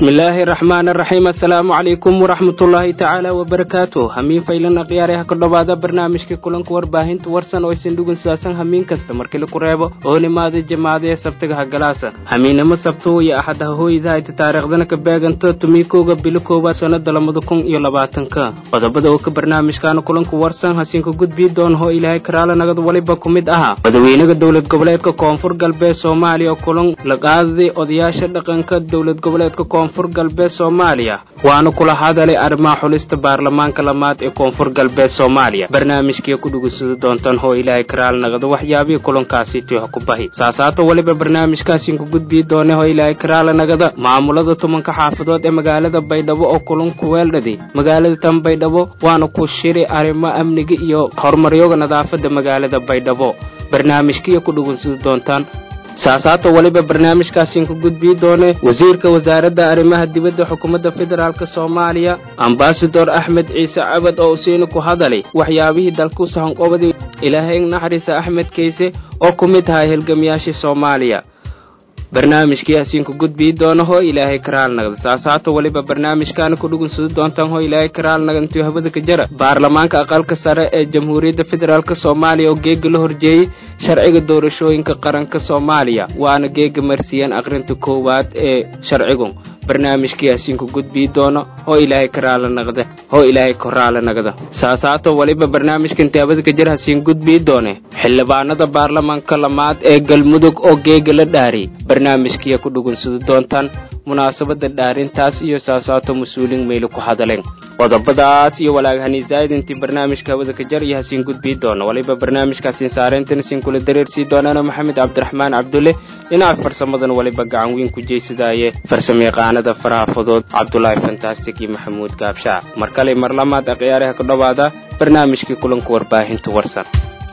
bismillaahi raxmaan raxiim assalaamu calaykum waraxmatullaahi tacaala wabarakaatu hamiin faylan akhyaare ha ka dhowaada barnaamijka kulanka warbaahinta warsan oo isin dhugun saasan hamiin kasta markii laku reebo oonimaada jamaadee sabtiga hagalaasa hamiinnimo sabto iyo axadaha hooydahayta taariikhdana ka beeganto tumiikooga bilo koowaad sannada labada kun iyo labaatanka qodobada oo ka barnaamijkaana kulanka warsan hasiinka gudbii doon hoo ilaahay karaala nagad waliba ku mid ahaa madaxweynaha dowlad goboleedka koonfur galbeed soomaaliya oo kulan la qaaday odayaasha dhaqanka dowlad goboleedka koonfur galbeed soomaaliya waana kula hadalay arrimaha xulista baarlamaanka lamaad ee koonfur galbeed soomaaliya barnaamijkiia ku dhugunsada doontaan hoo ilaahay karaal nagada waxyaabihii kulankaasi tiho ku bahi saasaato weliba barnaamijkaasiin ku gudbii doone hoo ilaahay karaala nagada maamulada tumanka xaafadood ee magaalada baydhabo oo kulanku weeldhadi magaalada tan baydhabo waana ku shiri arrimo amniga iyo horumaryoga nadaafada magaalada baydhabo barnaamijkiia ku dhugunsada doontaan saasaato weliba barnaamijkaasiin ku gudbii doone wasiirka wasaaradda arrimaha dibadda xukuumadda federaalk soomaaliya ambasador axmed ciise cabad oo usiina ku hadalay waxyaabihii dalku sahanqobadi ilaahay naxariisa axmed kayse oo ku mid ahaa hilgamayaashii soomaaliya barnaamijkii hasiinku gudbii doona hoo ilaahay karaal nagda saasaato weliba barnaamijkaana ku dhugunsada doontaan hoo ilaahay karaal nagantiyo habada ka jara baarlamaanka aqalka sare ee jamhuuriyadda federaalk soomaaliya oo geega la horjeeyey sharciga doorashooyinka qaranka soomaaliya waana geega marsiiyeen aqrinta koowaad ee sharcigu barnaamijkii hasiinku gudbii doono hoo ilaahay karaala naqda hoo ilaahay koraala nagda saasaato weliba barnaamijkan taabada ka jir hasiin gudbii doone xildhibaanada baarlamaanka lamaad ee galmudug oo geega la dhaariyay barnaamijkiiya ku dhugunsada doontaan munaasabada dhaarintaas iyo saasaato mas-uuliin meyli ku hadaleen qodobadaas iyo walaagahani zaa'id intii barnaamijka hawada ka jar iyo hasiin gudbii doono waliba barnaamijkaasiin saareyntan isiin kula dareersii doonana maxamed cabdiraxmaan cabdulle dhinaca farsamadan waliba gacan weyn ku jeysadaaye farsamayaqaanada faraafadood cabdulaahi fantastic iyo maxamuud gaabshaac mar kale mar lamaad akhyaaraha ka dhowaada barnaamijkii kulanka warbaahinta warsan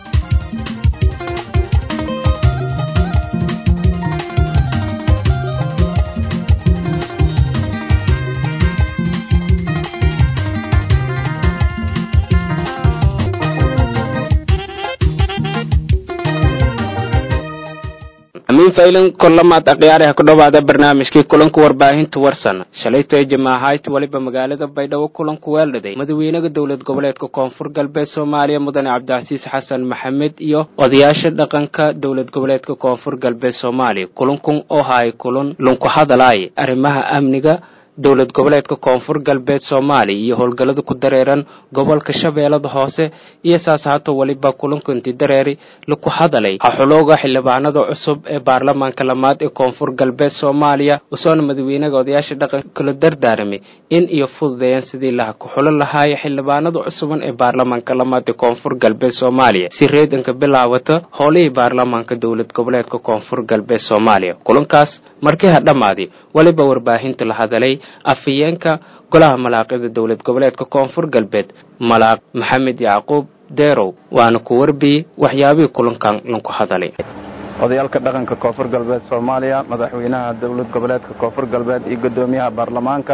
amiin faylan korlamaad akhyaaraha ku dhowaada barnaamijkii kulanka warbaahinta warsan shalaytoe jamaahayti waliba magaalada baydhabo kulanku weeldhaday madaxweynaha dowlad goboleedka koonfur galbeed soomaaliya mudane cabdicasiis xasan maxamed iyo odayaasha dhaqanka dowlad goboleedka koonfur galbeed soomaaliya kulankun oo haay kulan lunku hadalaay arrimaha amniga dowlad goboleedka koonfur galbeed soomaaliya iyo howlgallada ku dareeran gobolka shabeellada hoose iyo saas haato weliba kulankanti dareeri laku hadalay haxulooga xildhibaanada cusub ee baarlamaanka lamaad ee koonfur galbeed soomaaliya usoona madaxweynaha odayaasha dhaqanka kala dardaaramay in iyo fududeeyaan sidii laha kuxulo lahaaya xildhibaanada cusuban ee baarlamaanka lamaad ee koonfur galbeed soomaaliya si reedanka bilaawata howlihii baarlamaanka dowlad goboleedka koonfur galbeed soomaaliya kulankaas markii ha dhammaaday weliba warbaahinta la hadalay afhayeenka golaha malaaqida dowlad goboleedka koonfur galbeed malaaq maxamed yacquub deerow waana ku warbiyey waxyaabihii kulankan lanku hadalay odayaalka dhaqanka koonfur galbeed soomaaliya madaxweynaha dowlad goboleedka koonfur galbeed iyo guddoomiyaha baarlamaanka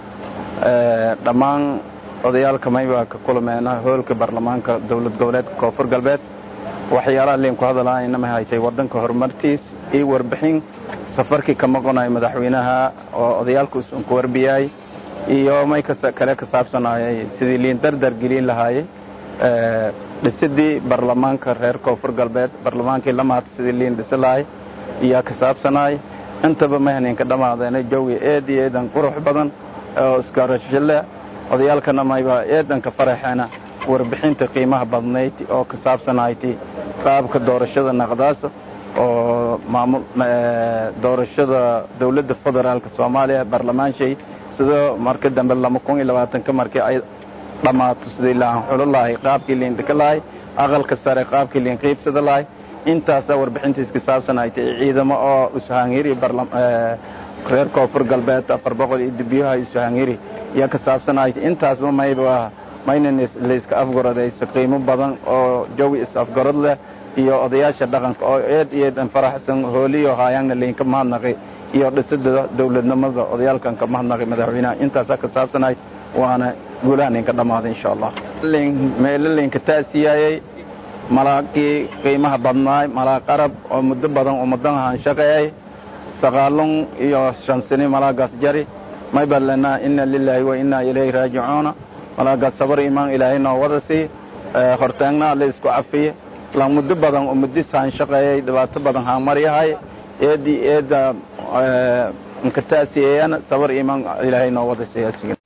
dhammaan odayaalka maybaa ka kulmeena hoolka baarlamaanka dowlad goboleedka koonfur galbeed waxyaalaha liinku hadalaayna ma haytay wadanka horumartiis iyo warbixin safarkii ka maqonayo madaxweynaha oo odayaalka usunku warbiyay iyo may kale ka saabsanayay sidii liin dardar gelin lahaayey dhisidii baarlamaanka reer koonfur galbeed baarlamaankii lamaad sidii liin dhisi lahay iyaa ka saabsanay intaba mahninka dhammaadeen jawi eed iyo eedan qurux badan oo isgarashile odayaalkana mayba eedanka faraxeena warbixinta qiimaha badnayd oo ka saabsanayti qaabka doorashada naqdaas oo maamul doorashada dowladda federaalka soomaaliya baarlamaanshay sidoo marka dambe lama kun iyo labaatanka markii ay dhammaato sidii laan xulo lahay qaabkii liin dhika lahay aqalka sare qaabkii liin qiibsada lahay intaasaa warbixintiis ka saabsanaaytay ciidamo oo ushaangiri reer koonfur galbeed afar boqol iyo dibyaha ushaangiri yaa ka saabsanaaytay intaasba mayba mayna layska afgoradayso qiimo badan oo jawi is-afgarad leh iyo odayaasha dhaqanka oo eed iyo eedan faraxsan hooliyo haayaanna laynka mahadnaqay iyo dhisida dowladnimada odayaalkan ka mahadnaqay madaxweynaha intaasaa ka saabsanayd waana guulahan inka dhammaaday insha allah meelo laynka taasiyaayey malaaqii qiimaha badnaay malaaq arab oo muddo badan ummadan ahaan shaqeeyay sagaalun iyo shan sini malaagaas jari may baan lenaa ina lilaahi wa inaa ilayhi raajicuuna malaaga sabar imaan ilaahay noo wada sii hortaagna alle isku cafiye lan muddo badan oo muddis haan shaqeeyay dhibaato badan haan maryahay eedii eedda nkataasiyeeyana sabar imaan ilaahay noo wada sii asiga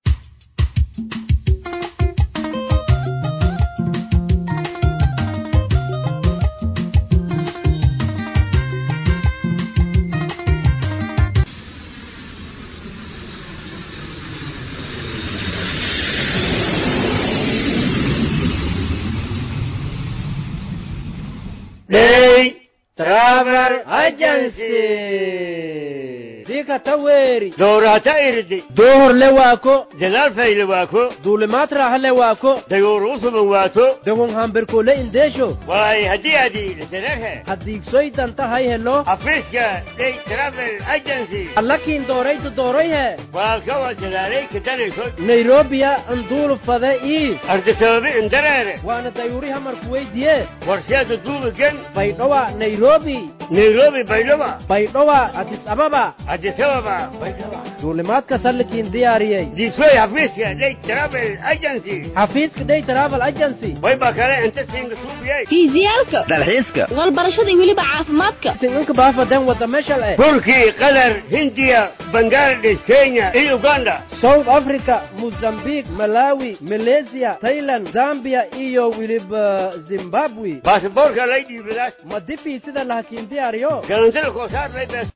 Day Travel Agency. Dika taweri. Doorata irdi. Dohor le wako. Jalal fayle waako. Duulimaad raaxa le wako. Dayoor usuban waato. Dawon hambirko le indesho. Waay haddii adii lisanarhe. Haddiigsoy danta hay helo. Afriska Day Travel Agency. Allakiin dooraytu dooroyhe. Waa kawa jalaalay kadanayso. Nairobiya anduulu fade ii. Ardi sababi indareere. Waana dayuuri hamarku weydiye. Warsheeda duubigan. Baydhowa Nairobi. Nairobi Baydhaba. Baydhowa Addis Ababa. Addis Ababa Baydhaba. Duulimaadka sallikiin diyaariyey. Diisoy Afriska Day Travel Agency. Xafiiska Day Travel Agency. Way baa kale inta siinga suubiyay. fiisiyaalka dalxiiska walbarashada iyo weliba caafimaadka Singanka baafadan wada meshal eh. Turki, Qatar, Hindiya, Bangladesh, Kenya iyo Uganda. South Africa, Mozambique, Malawi, Malaysia, Thailand, Zambia iyo weliba Zimbabwe. Baasaboorka lay dhiibadaas. Ma difi sida lahakiin diyaariyo. Galantada koosaar lay bees.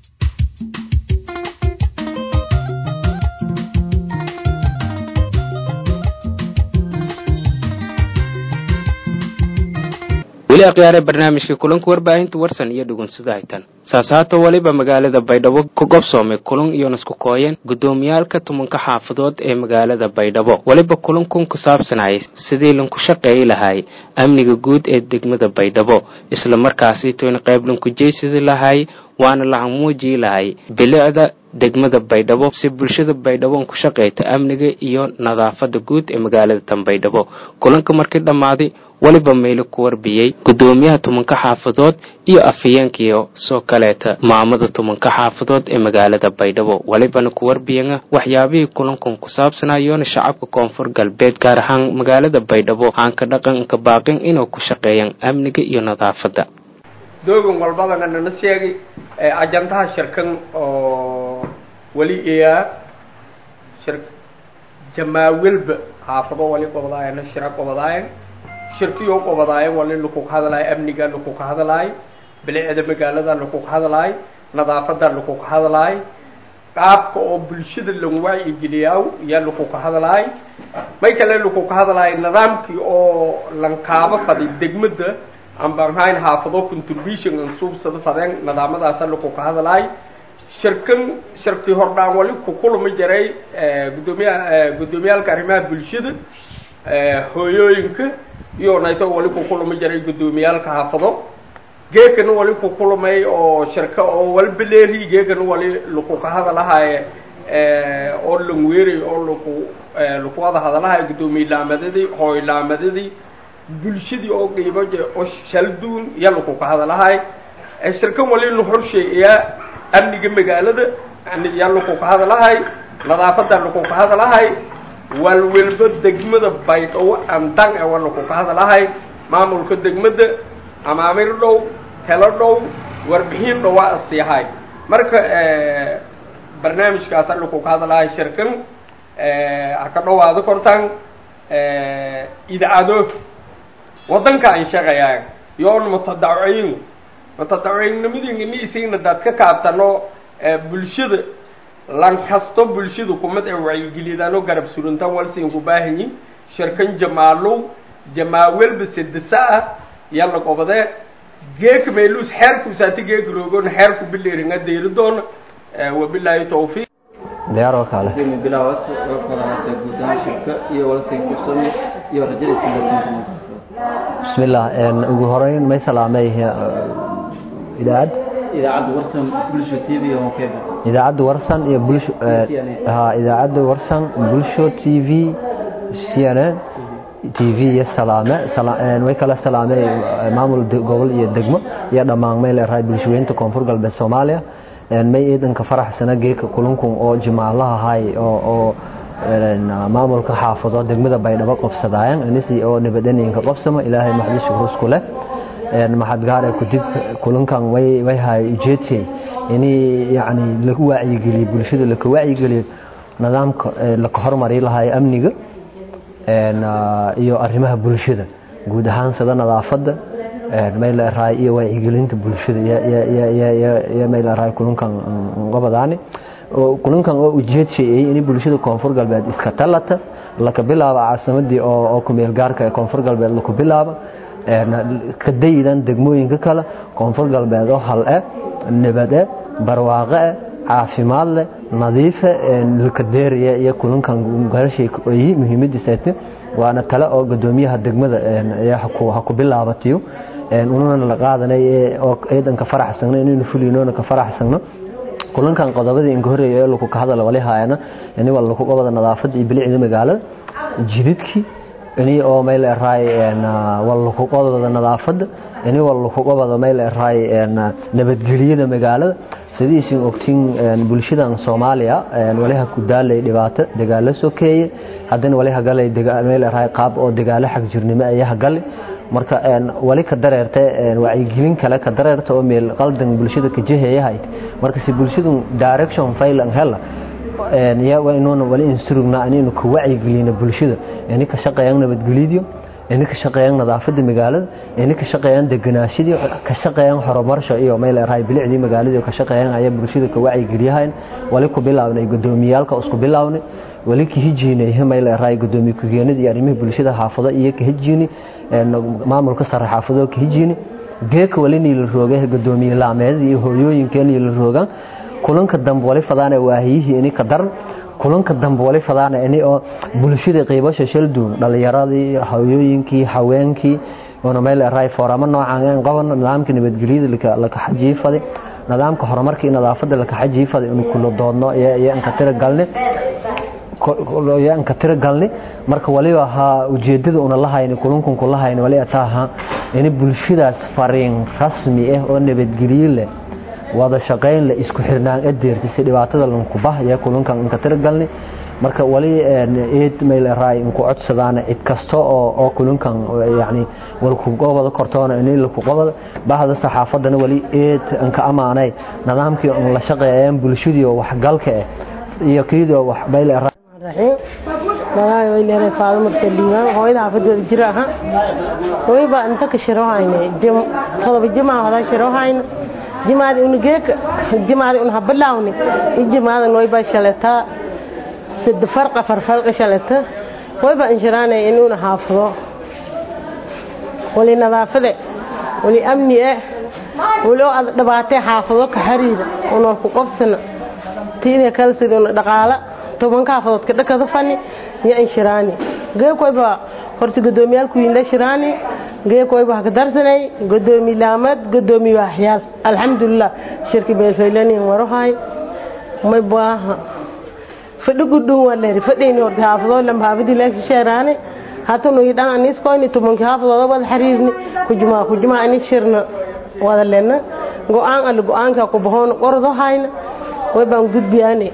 weli akhyaare barnaamijka kulanka warbaahinta warsan iyo dhugunsida haytan saas haata waliba magaalada baydhabo ku gobsoomay kulan iyo nasku kooyeen guddoomiyaalka tumanka xaafadood ee magaalada baydhabo weliba kulankun ku saabsanayay sidii lanku shaqeeyi lahaay amniga guud ee degmada baydhabo isla markaasi toyn qayb lanku jeysidi lahaay waana lahan muujiyi lahay bilicda degmada baydhabo si bulshada baydhabo ku shaqeyta amniga iyo nadaafada guud ee magaalada tan baydhabo kulanka markii dhammaaday weliba maylo ku warbiyey guddoomiyaha tumanka xaafadood iyo afhayeenkiio soo kaleeta maamada tumanka xaafadood ee magaalada baydhabo welibana ku warbiyana waxyaabihii kulankan ku saabsanayoona shacabka koonfur galbeed gaar ahaan magaalada baydhabo aanka dhaqanka baaqin inuu ku shaqeeyaan amniga iyo nadaafada doogan walbadana nana sheegay ajandaha shirkan oo weli iyaa shir jamaawilba xaafado wali qobadaayana shira qobadaayan shirkiyo qobadaayan wali lakuka hadlaay amniga lakuka hadlaay bilicda magaalada lakuka hadlaay nadaafada lakuka hadlaay qaabka oo bulshada lan wacyigeliyaa yaa lakuka hadlaay may kale lakuka hadlaay nidaamkii oo lankaaba fadi degmada aan baan hayn xaafado contribution aan suubsada fadeen nidaamadaasa lakuka hadlaay shirkan shirkii hordhaan wali ku kulmi jiray guddoomiyaha guddoomiyaalka arrimaha bulshada hooyooyinka iyo nayto wali ku kulmi jiray guddoomiyaalka xaafado geekana wali ku kulmay oo shirka oo walbeleeri geekana wali lakuka hadalahaaye oo langweeray oo laku laku wada hadalahay guddoomiye laamadadii hooy laamadadii bulshadii oo qiimo je oo shalduun iyo lakuka hadalahay shirkan wali la horsheeyaa amniga magaalada yaa lakuka hadalahay nadaafada lakuka hadalahay walwalba degmada baydhabo andan e waa lakuka hadalahay maamulka degmada amaamir dhow telo dhow warbixin dhow waa asiyahay marka barnaamijkaasa lakuka hadalahay shirkan haka dhowaado kortaan idaacado wadanka aan shaqayaan yoon mutadaciin mutadaciinnimadiina isiina daad ka kaabtano bulshada lan kasto bulshada kumad ee wacyigeliyadanoo garab surantaan walsiin ku baahanyi shirkan jamaalow jamaawelba sedesa ah yalla qobade geeka meelus xeerkuusaati geeka roogoon xeerku bileeringa deyridoona wabilaahi tawfiiq diyaaroo kale bilaawad warfadaase guddaan shirka iyo walsiin kusan iyo rajadiisa bismillah ugu horeyn may salaamay idaacad idaacadda warsan bulsho t v oo keba idaacadda warsan iyo bulsho ha idaacadda warsan bulsho t v c n n t v iyo salaame way kala salaamay maamul gobol iyo degmo iyo dhammaan may leerahay bulshooyinta koonfur galbeed soomaaliya may ciidanka faraxsana geeka kulankun oo jimaalaha hay oo oo maamulka xaafado degmada baydhabo qobsadaayan anisi oo nabadaniinka qobsama ilaahay maxdishu rusku leh maxad gaare kudib kulankan way way hay ujeedkay ini yani lagu wacyigeliyo bulshada laka wacyigeliyo nidaamka laka hormari lahaay amniga iyo arrimaha bulshada guud ahaan sida nadaafadda mayleerahay iyo wacyigelinta bulshada iyo mayleerahay kulankan gobadaani kulankan oo ujeedshayay in bulshada koonfur galbeed iska talata laka bilaabo caasimadii oo kumeel gaarka ee koonfur galbeed laku bilaabo ka daydan degmooyinka kale koonfur galbeed oo hal eh nabad eh barwaaqo eh caafimaad leh nadiife lakadeeriya iyo kulankan garashay muhiimadiisaati waana tale oo gudoomiyaha degmada ha ku bilaabatiyo unana la qaadanay oo ciidanka faraxsagno inaynu fulinoona ka faraxsagno kulankan qodobadii inka horeeya ee laku ka hadala wali haayana ini waa laku qabada nadaafada iyo bilicda magaalada jididkii ini oo mayl eraay waa laku qabada nadaafada ini waa laku qabada mayl eraay nabadgeliyada magaalada sidiisin ogtiin bulshadan soomaaliya waliha ku daalay dhibaato dagaalo sokeeye haddana waliha galay meel eraay qaab oo dagaalo xag jirnimo ayaha galay marka wali ka dareerta wacyigelin kale ka dareerta oo meel qaldan bulshada ka jeheeyahay marka si bulshadu direction failan hela ya waa inuuna wali insurugna inaynu ka wacyigelino bulshada ini ka shaqeeyaan nabadgelyadiyo ini ka shaqeeyaan nadaafada magaalada ini ka shaqeeyaan deganaashadii ka shaqeeyaan horumarsho iyo meel eraay bilicdii magaaladii ka shaqeeyaan ayaa bulshada ka wacyigeliyahayn wali ku bilaabnay gudoomiyaalka isku bilaabnay wali ka hijiinay meel eraay gudoomiye ku-xigeenada iyo arrimaha bulshada xaafado iyo ka hijiini maamulka sare xaafado ka hijiini geeka wali niila roogay gudoomiye laameedada iyo hooyooyinka niila roogaan kulanka dambe wali fadaana waahiyihii ini ka daran kulanka dambe wali fadaana ini oo bulshada qiibasha shalduun dhalinyaradii hooyooyinkii haweenkii una meel eraay fooramo noocan qaban nidaamka nabadgelyada laka xajiifaday nidaamka horumarka iyo nadaafada laka xajiifaday inu kula doodno iyo inka tira galne ka tira galni marka waliba ahaa ujeedada una lahayni kulankun ku lahayni wali ataa ahaa in bulshadaas fariin rasmi ah oo nabadgelyo leh wada shaqayn leh isku xirnaan adeertay si dhibaatada lanku bah ayaa kulankan inka tira galni marka wali eed meel raay inku codsadaan cid kasta oo oo kulankan yani walku gobada kortoona in la ku qabada bahda saxaafadana wali eed anka amaanay nidaamkii on la shaqeeyaan bulshadii oo waxgalka ah iyo kiidoo wax meel raay raxiim magaaga way leedahay faado marka liimaan hooyada xaafadooda jira aha wayba inta ka shiro hayne jim todoba jimaa hodan shiro hayne jimaadi una geeka jimaadi una habalawni ijimaada wayba shalata sid farqa farfarqa shalata wayba inshiraanay in una haafado wali nadaafade wali amni eh wali oo aad dhibaatay xaafado ka xariira una ku qofsana tiida kale sida una dhaqaala tobanka xaafadood ka dhakada fani iyo inshiraani geekoyba horta gudoomiyaalku yinda shiraani geekoyba haka darsanay gudoomi laamad gudoomi waaxyaal alxamdulilah shirki beelfaylanin warohay may baaha fadhi gudhun waa leeri fadhayni horta xaafadoo lamba haafadii leeshi sheeraani hatanu yidhan aniskoyni tobanki xaafadooda wada xariirni kujumaa kujumaa ani shirna wada lena go-aan alle go-aanka ku bahoona qordo hayna way baan gudbiyaane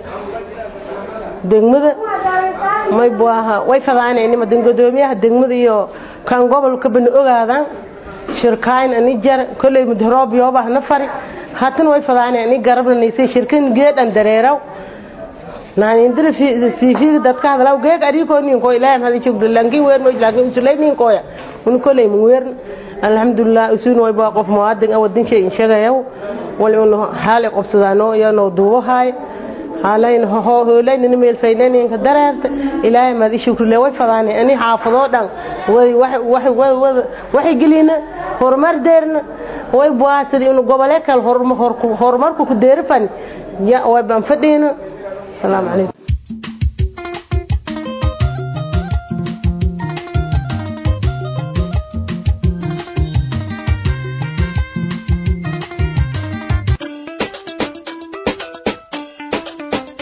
degmada may buaha way fadaanayni madan gudoomiyaha degmada iyo kan gobolka bana ogaadaan shirkaayn ani jar kolley mudharoob yoobah na fari hatan way fadaanay ani garabna naysay shirkan geedhan dareeraw naanindira siifiga dadka hadalaw geeg arikoo ninkoy ilaahim hadi jogdo lankin weer moy laakin usulay ninkoya un kolley mun weerna alxamdulilah usuun way baa qof muwaadin ah wadin shay inshagayaw wal un haal qobsadaano iyo noo duubahay haalayn hoolaynina meel faynaninka dareerta ilaahay maad ishukrile way fadaanay ani xaafadoo dhan waxay gelina horumar deerna way buaasadi inu gobole kale horumarku ku deerifan way baan fadhiyna asalaamu calaykum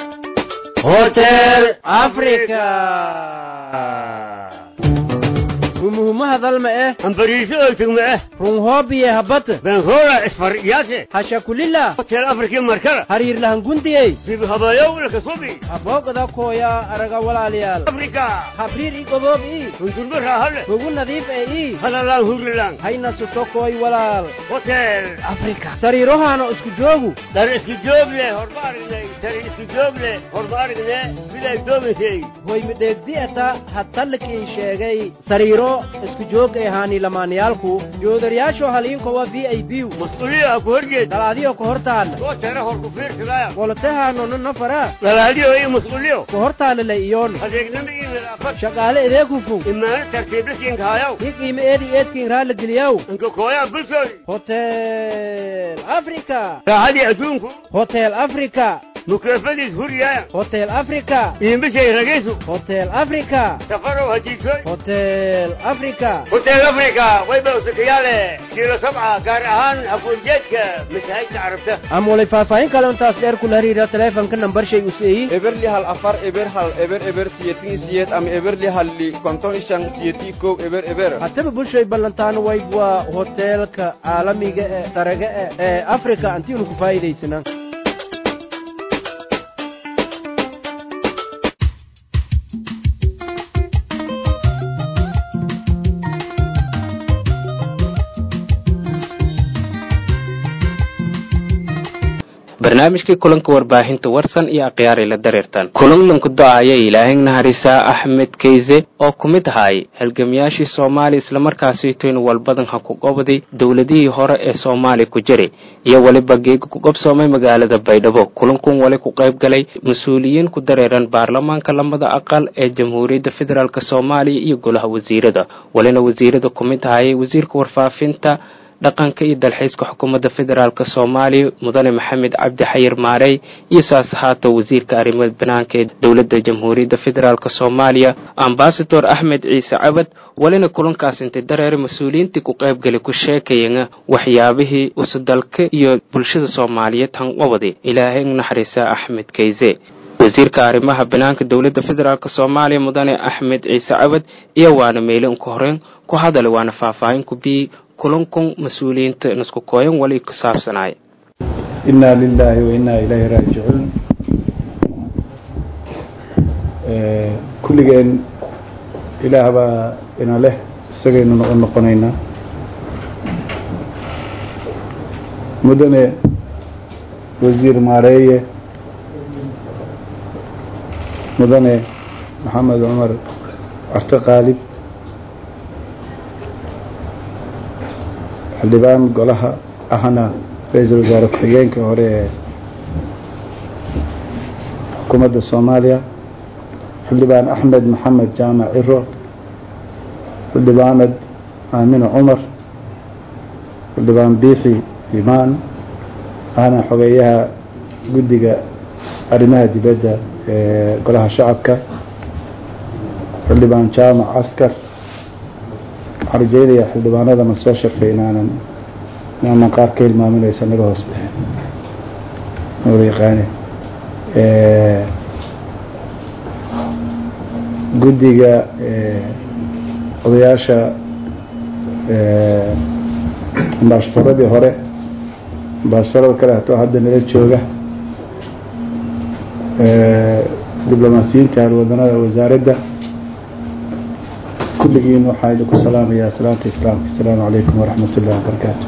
Hotel Africa. humuhumo hadalma eh ambariiso oo tugma ah runhoobiye habata benhora isfar iyaase hashakulila hotel afrikii markala hariirlahan gundiyey bibi habayow lakasubi habooqda kooya araga walaalayaal afrika habriir i goboob ii hundurba raahale hugu nadiif ee ii halalaan hurilaan hayna sutokooy walaal hotel afrika sariirohaana isku joogu dar isku joog leh horma aragnay dar isku joog leh horma aragne miday doomaysay hoy midheegdi'ata hadtallikii sheegay sariiro isku joog ee haani lamaanayaalku joodaryaasho haliinkowa v i b mas-uuliya ku horjeed dalaadiyo ka hortaalla soo tara hor ku fiirsadaya wolotahaanono nafara dalaadiyo iyo mas-uuliyo ka hortaallala iyoon adeegnimo iyo nadaafad shaqaale edeeg hufun imaano tartiiblasiinkaayaw i qiime eedi eedkiin raalla geliyaw inka kooyaa bulshooy hotel africa raaxadii adduunku hotel africa mukeefadiis huriyaaya hotel africa iimbishay ragaysu hotel africa safarow hadiisoy hotel africa hotel africa wayba usakayaale kiilo sabca gaar ahaan hafuurjeedka masaajidka carabta ama walay faahfaahin kale intaas dheer kula hariira taleefanka nambarshay u seeyi eberli hal afar eber hal eber eber siyetin siyeed ama eberli halli konton ishan siyeti kow eber eber hataba bulshay ballantaan wayb waa hoteelka caalamiga ee saraga e ee africa antiinu ku faa'iidaysanaa barnaamijkii kulanka warbaahinta warsan iyo akhyaari la dareertan kulanlanku do-aya ilaahin naharisaa axmed keyse oo ku mid ahaay halgamiyaashii soomaaliya islamarkaasiitoyn walbadan ha ku qobday dowladihii hore ee soomaaliya ku jiray iyo weliba geega ku qabsoomay magaalada baydhabo kulankun wali ku qayb galay mas-uuliyiin ku dareeran baarlamaanka lamada aqal ee jamhuuriyadda federaalk soomaaliya iyo golaha wasiirada walina wasiirada ku mid ahayay wasiirka warfaafinta dhaqanka iyo dalxiiska xukuumadda federaalk soomaaliya mudane maxamed cabdi xayir maarey iyo saas ahaata wasiirka arrimaha banaanka ee dowladda jamhuuriyadda federaalk soomaaliya ambasador axmed ciise cabad walina kulankaas intay dareere mas-uuliyiintii ku qaybgalay ku sheekayana waxyaabihii usudalka iyo bulshada soomaaliyeed hanqabadi ilaahay naxariisa axmed keyse wasiirka arrimaha banaanka dowladda federaalk soomaaliya mudane axmed ciise cabad iyo waana meyle unka horeyn ku hadalay waana faahfaahin ku biyey kulankun mas-uuliyiinta nisku kooyan wali ku saabsanaay inaa lilaahi wa inaa ilayhi raajicuun kulligeen ilaah baa ina leh isagaynu noqon noqonaynaa mudane wasiir maareeye mudane maxamed cumar carte qaalib xildhibaan golaha ahna ra-iisul wasaare ku-xigeenka hore ee xukuumadda soomaaliya xildhibaan axmed maxamed jaamac ciro xildhibaanad aamine cumar xildhibaan biixi imaan ahna xogeeyaha guddiga arrimaha dibadda ee golaha shacabka xildhibaan jaamac askar waxaan rajeynaya xildhibaanadana soo sharfay inaanan inaanan qaar ka hilmaaminaysa naga hoos bixin wada yaqaane guddiga odayaasha ambaasharadii hore ambaasharada kale hatoo hadda nala jooga diblomaasiyiinta halwadanada wasaaradda kulligiin waxaa idinku salaamayaa salaanta islaamka asalaamu calaykum waraxmat ullahi wabarakaatu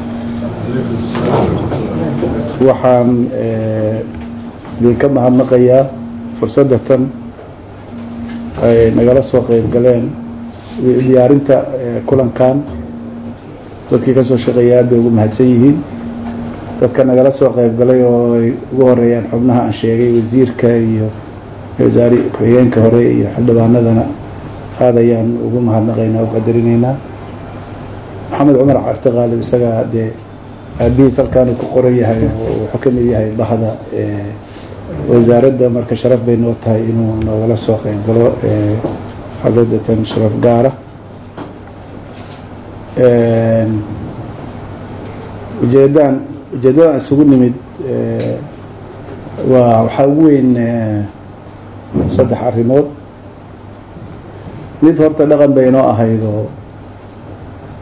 waxaan idinka mahadnaqayaa fursadda tan ay nagala soo qeyb galeen diyaarinta kulankan dadkii kasoo shaqeeya aad bay ugu mahadsan yihiin dadka nagala soo qeyb galay oo ay ugu horeeyaan xubnaha aan sheegay wasiirka iyo wasaari ku-xigeenka hore iyo xildhibaanadana aada ayaan ugu mahadnaqaynaa u qadarinaynaa maxamed cumar carte qaalib isagaa dee aabihiis halkaanuu ku qoran yahay wuxuu ka mid yahay bahda wasaaradda marka sharaf bay noo tahay inuu nogala soo qeyb galo xadadatan sharaf gaara ujeedaan ujeedadan isugu nimid waa waxaa ugu weyn saddex arrimood mid horta dhaqan bay inoo ahayd oo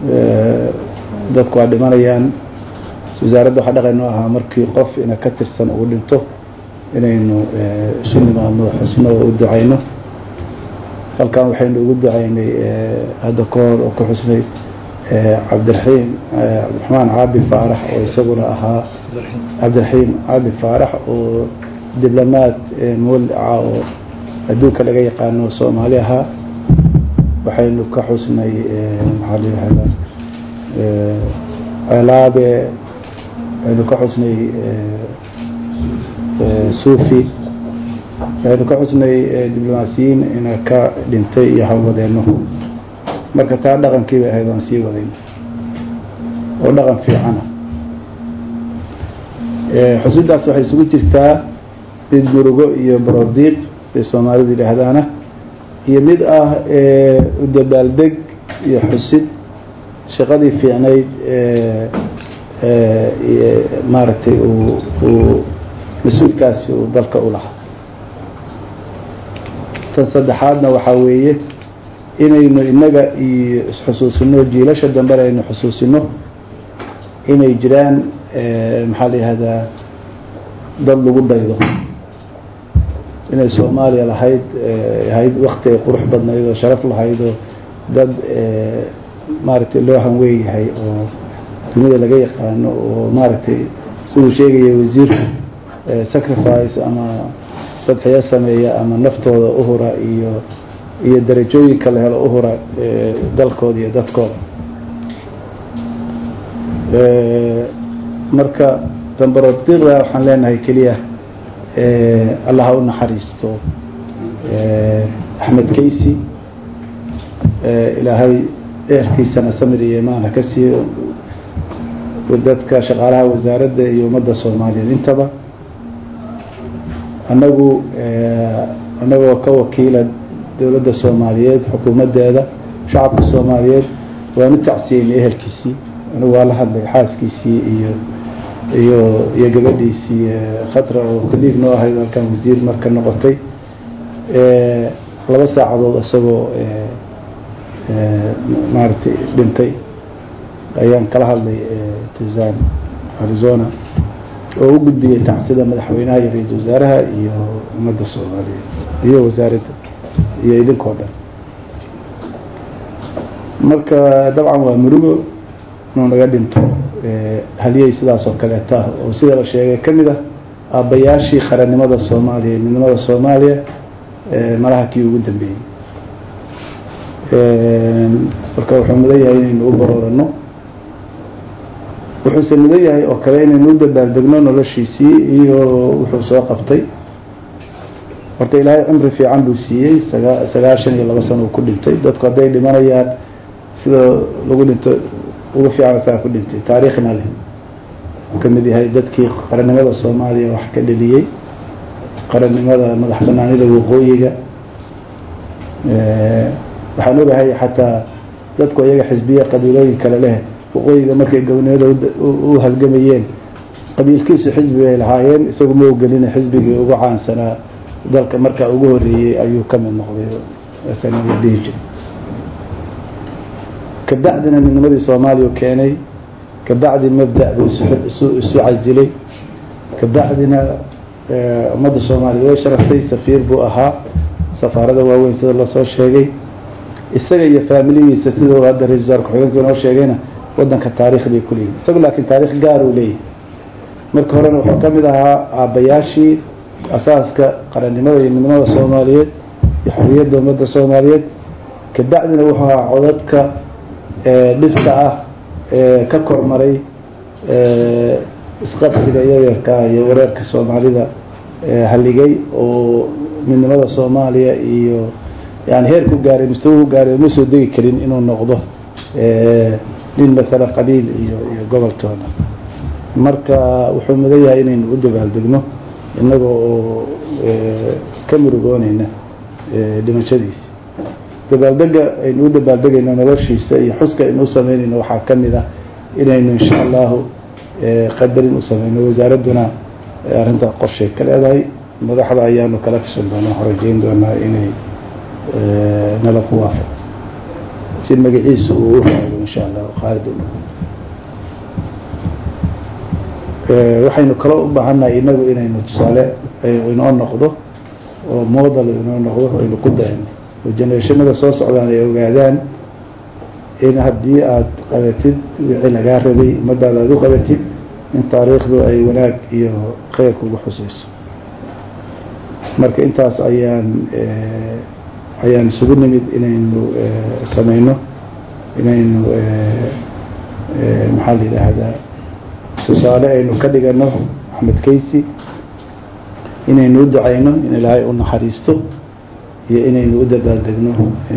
dadku waa dhimanayaan wasaaradda waxaa dhaqan noo ahaa markii qof ina ka tirsan uu dhinto inaynu isu nimaadno xusno oo u ducayno halkan waxaynu ugu ducaynay hadda ka hor oo ku xusnay cabdiraxiim cabdiraxmaan caabi faarax oo isaguna ahaa cabdiraxiim caabi faarax oo diblomaad muwalica oo adduunka laga yaqaano soomaali ahaa waxaynu ka xusnay maxaa la yihahda ceelaabe waxaynu ka xusnay suufi waxaynu ka xusnay diblomaasiyiin ina ka dhintay iyo hawladeeno marka taa dhaqankii bay ahayd aan sii wadayno oo dhaqan fiicana xusidaas waxay isugu jirtaa mid murugo iyo barodiiq siday soomaalidu yidhaahdaana iyo mid ah u dabaaldeg iyo xusid shaqadii fiicnayd maaragtay uu mas-uulkaasi uu dalka u lahaa tan saddexaadna waxaa weeye inaynu innaga iyo isxusuusino jiilasha dambena aynu xusuusino inay jiraan maxaa la yihahdaa dad lagu daydo inay soomaaliya lahayd ahayd wakti ay qurux badnayd oo sharaf lahayd oo dad maaragtay loo hanweeyahay oo dunida laga yaqaano oo maaragtay siduu sheegaya wasiirku sacrifice ama tadxiyo sameeya ama naftooda uhura iyo iyo darajooyinka la helo uhura dalkooda iyo dadkooda marka dambarodiqda waxaan leenahay keliya allah ha u naxariisto axmed kaysi ilaahay eerkiisana samir iyo imaan ha ka siiyo dadka shaqaalaha wasaaradda iyo ummadda soomaaliyeed intaba annagu annagoo ka wakiila dowladda soomaaliyeed xukuumaddeeda shacabka soomaaliyeed waan u tacsiyeynay ehelkiisii anigu waa la hadlay xaaskiisii iyo iyo iyo gabadhiisii khatra oo kaliig noo ahayd halkan wasiir marka noqotay laba saacadood isagoo maaragtay dhintay ayaan kala hadlay tusan arizona oo u gudbiyey tacsida madaxweynaha iyo ra-iisul wasaaraha iyo ummadda soomaaliyeed iyo wasaaradda iyo idinkoo dhan marka dabcan waa murugo inuu naga dhinto haliyey sidaas oo kaleeta ah oo sida la sheegay ka mid ah aabbayaashii qarannimada soomaaliya midnimada soomaaliya malaha kii ugu dambeeyey marka wuxuu mudan yahay inaynu u baroorano wuxuuse mudan yahay oo kale inaynu u dabaaldegno noloshiisii iyo wuxuu soo qabtay horta ilaahay cumri fiican buu siiyey sagaa sagaashan iyo laba sano uu ku dhintay dadku hadday dhimanayaan sida lagu dhinto ugu fiican saa ku dhintay taariikhna leh uu ka mid yahay dadkii qarannimada soomaaliya wax ka dheliyey qarannimada madax banaanida waqooyiga waxaan ogahay xataa dadku iyaga xisbiya qabiilooyin kale leh waqooyiga markay gobonimada u halgamayeen qabiilkiisu xisbi bay lahaayeen isagu ma ogelina xisbigii ugu caansanaa dalka markaa ugu horeeyey ayuu ka mid noqday sana la dhihi jiray kabacdina midnimadii soomaaliya u keenay kabacdi mabda buu isu isu casilay kabacdina ummadda soomaaliya way sharaftay safiir buu ahaa safaarada waaweyn sida lasoo sheegay isaga iyo faamiligiisa sida hadda ra-isul wasaar ku-xigeenku inoo sheegayna wadanka taarikh bay ku leeyihin isagu laakiin taarikh gaar uu leeyahay marka horena wuxuu ka mid ahaa aabbayaashii asaaska qarannimada iyo midnimada soomaaliyeed iyo xorriyadda ummadda soomaaliyeed kabacdina wuxuu ahaa codadka dhifta ah ka kormaray isqabsiga yaryarka iyo wareerka soomaalida haligay oo midnimada soomaaliya iyo yani heerku gaaray mustawahu gaaray uma soo degi karin inuu noqdo nin matala qabiil iyo iyo goboltoona marka wuxuu mudan yahay inaynu u dabaaldegno innaga oo ka murugoonayna dhimashadiisa dabaaldega aynu u dabaaldegayno noloshiisa iyo xuska aynu u sameynayno waxaa ka mid ah inaynu insha allahu qadarin u sameyno wasaaradduna arrintaa qorshay ka leedahay madaxda ayaanu kala tashan doonaa horajeyn doonaa inay nala ku waafaq si magaciisa uu u raado insha allah khaalid waxaynu kaloo u baahannahay inagu inaynu tusaale inoo noqdo oo model inoo noqdo aynu ku dayno oo generationada soo socdaan ay ogaadaan in haddii aada qabatid wixii lagaa rabay ummadaada aada u qabatid in taariikhdu ay wanaag iyo kheyr kugu xuseyso marka intaas ayaan ayaan isugu nimid inaynu sameyno inaynu maxaa la yidhaahdaa tusaale aynu ka dhigano axmed kaysi inaynu u ducayno in ilaahay u naxariisto iyo inaynu u dabaaldegno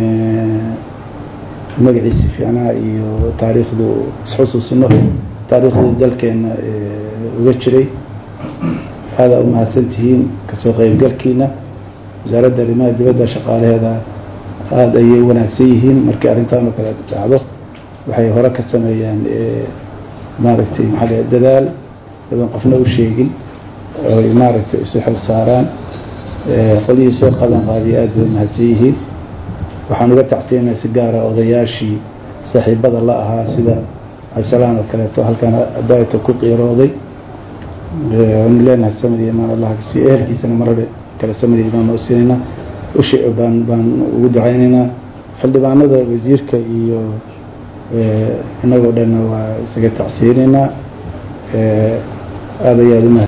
magaciisi fiicnaa iyo taariikhdu isxusuusino taariikhdii dalkeena uga jiray aada u mahadsantihiin kasoo qeybgalkiina wasaaradda arrimaha dibadda shaqaalaheeda aada ayay wanaagsan yihiin markii arrintan oo kale dhacdo waxay hore ka sameeyaan maaragtay maxaa dadaal badan qofna u sheegin oy maaragtay isu xil saaraan qolihii soo qadan qaadiya aada bay mahadsan yihiin waxaan uga tacsiinaa si gaara odayaashii saaxiibada la ahaa sida cabdisalaan oo kaleeto halkan daaita ku qiirooday waanu leenahay samadi imaan allah si ehelkiisana marare kale samadi imaan oo siinayna ushi baan baan ugu ducaynaynaa xildhibaanada wasiirka iyo inagoo dhanna waa isaga tacsiinaynaa aada ayaad umahad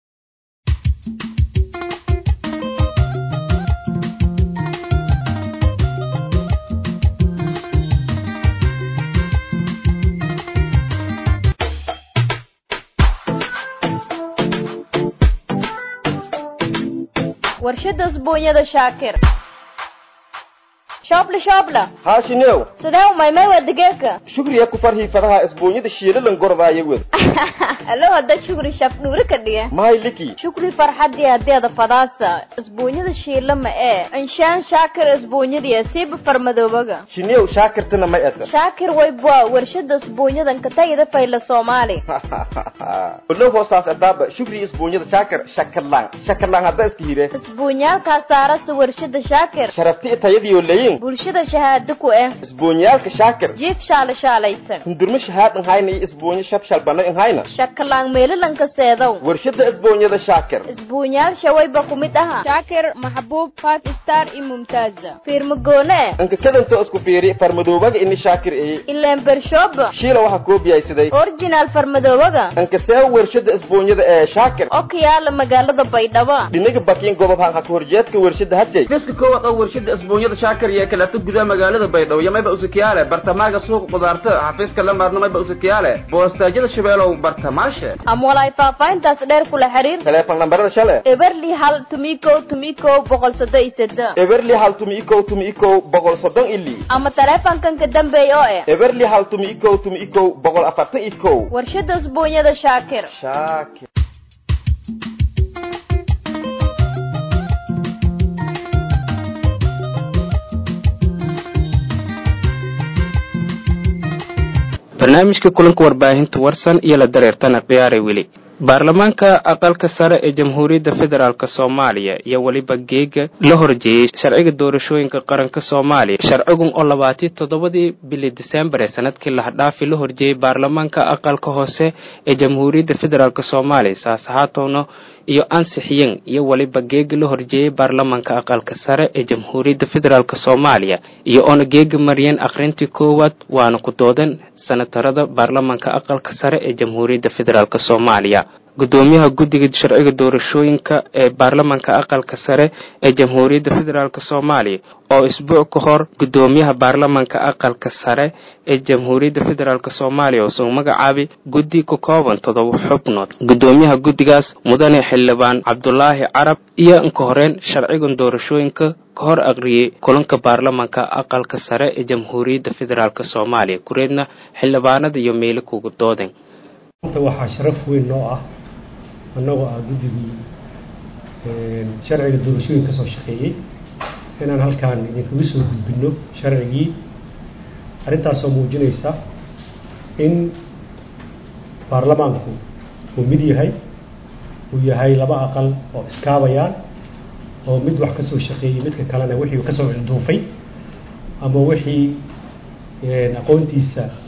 warshada usbuunyada shaakir shoobla shoobla haashinew sidee umaymay waa digeeka shugriya ku farhii fadaha isbuunyada shiilalan gordaaya wed alo hadda shukri shaf dhuuri ka dhiga mahay liki shukri farxadii hadeeda fadaasa isbuunyada shiila ma ee inshaan shaakir isbuunyadii siiba farmadoobaga shinew shaakirtana may ata shaakir waybwa warshada isbuunyadan katagida fayla soomaali olow hoosaas adaaba shugri isbuunyada shaakir shakalaan shakalaan hadda iska hire isbuunyaalkaa saarasa warshada shaakir sharafti tayadiyo leyin bulshada shahaado ku eh isbuunyaalka shaakir jiif shaala shaalaysan hundurmo shahaad inhayna iyo isbuunyo shab bana inhayna shakalaan meelalanka seedow warshada isbuunyada shaakir isbuunyaal shawayba ku mid aha shaakir maxbuub five star iyo mumtaaza fiirmagoone inka kadanto isku fiiri farmadoobaga ini shaakir eye ileen bershooba shiila waxaa koobiyaysaday original farmadoobaga inka see warshada isbuunyada ee shaakir oo ka yaala magaalada baydhabo dhinaga bakiin gobob hanka ka horjeedka warshada hashay fiska koowaad oo warshada isbuunyada shaakir iyo kaleeto gudaha magaalada baydhabo iyo mayba usakiyaale bartamaaga suuqa qudaarta xafiiska lamaadna mayba usakiyaale boostaajyada shabeelow bartamaashe ama walaay faahfaahintaas dheer kula xiriir teleefon lambarada shale eberli hal tumiko tumiko boqol soddon iyo seddex eberli hal tumi ikow tumi ikow boqol soddon ili ama taleefankan ka dambeeya oo eh eberli hal tumi ikow tumi ikow boqol afartan ikow warshada usbuunyada shaakir shaakir barnaamijka kulanka warbaahinta warsan iyo la dareertana khiyaaray weli baarlamaanka aqalka sare ee jamhuuriyadda federaalk soomaaliya iyo weliba geega la horjeeyey sharciga doorashooyinka qaranka soomaaliya sharcigun oo labaatiyo toddobadii bili disembar ee sanadkii lahadhaafi la horjeeyey baarlamaanka aqalka hoose ee jamhuuriyadda federaalk soomaaliya saas ahaatowna iyo ansixiyen iyo weliba geega la horjeeyey baarlamaanka aqalka sare ee jamhuuriyadda federaalk soomaaliya iyo oona geega mariyeen akhrintii koowaad waana ku doodan senatarada baarlamaanka aqalka sare ee jamhuuriyadda federaalk soomaaliya gudoomiyaha guddiga sharciga doorashooyinka ee baarlamaanka aqalka sare ee jamhuuriyadda federaalk soomaaliya oo isbuuc ka hor gudoomiyaha baarlamaanka aqalka sare ee jamhuuriyadda federaalk soomaaliya oo soo magacaabay guddi ka kooban toddoba xubnood gudoomiyaha guddigaas mudane xildhibaan cabdulaahi carab iyo inka horeen sharcigan doorashooyinka ka hor aqriyey kulanka baarlamaanka aqalka sare ee jamhuuriyadda federaalk soomaaliya kureedna xildhibaanada iyo meelo kuga dooden waxaa sharaf weyn noo ah annagoo ah guddigii sharciga doorashooyin ka soo shaqeeyey inaan halkaan idinkaga soo gudbinno sharcigii arrintaasoo muujinaysa in baarlamaanku uu mid yahay uu yahay laba aqal oo iskaabayaan oo mid wax ka soo shaqeeyey midka kalena wixii kasoo cilduufay ama wixii aqoontiisa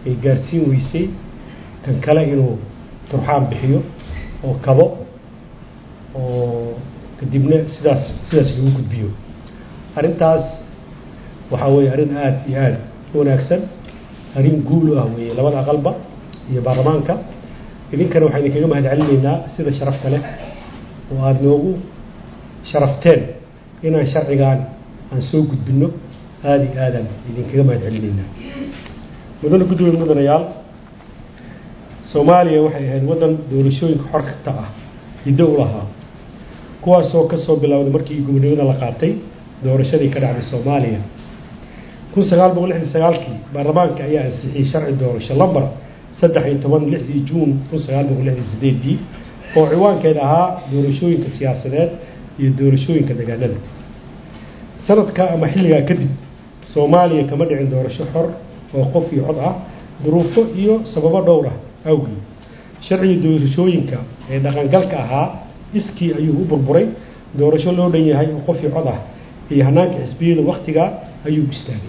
ay gaarsiin weysay kan kale inuu turxaan bixiyo oo kabo oo kadibna sidaas sidaas lagu gudbiyo arrintaas waxaa weeye arrin aada iyo aada u wanaagsan arrin guul u ah weeye labada aqalba iyo baarlamaanka idinkana waxaan idinkaga mahad celinaynaa sida sharafta leh oo aada noogu sharafteen inaan sharcigan aan soo gudbino aada iyo aadaan idinkaga mahad celinaynaa mudane gudoomiye mudanayaal soomaaliya waxay ahayd waddan doorashooyinka xorkata ah hiddo u lahaa kuwaasoo ka soo bilowday markii gobonimada la qaatay doorashadii ka dhacday soomaaliya kun sagaal boqol lixdan sagaalkii baarlamaanka ayaa ansixiyey sharci doorasho lambar saddex iyo toban lixdii juun kun sagaal boqol lixdan sideedii oo ciwaankeed ahaa doorashooyinka siyaasadeed iyo doorashooyinka deegaanada sanadka ama xilligaa kadib soomaaliya kama dhicin doorasho xor oo qof iyo cod ah duruufo iyo sababo dhowr ah awgeed sharciga doorashooyinka ee dhaqangalka ahaa iskii ayuu u burburay doorasho loo dhan yahay oo qof iyo cod ah iyo hanaanka xisbiyada waktigaa ayuu istaagay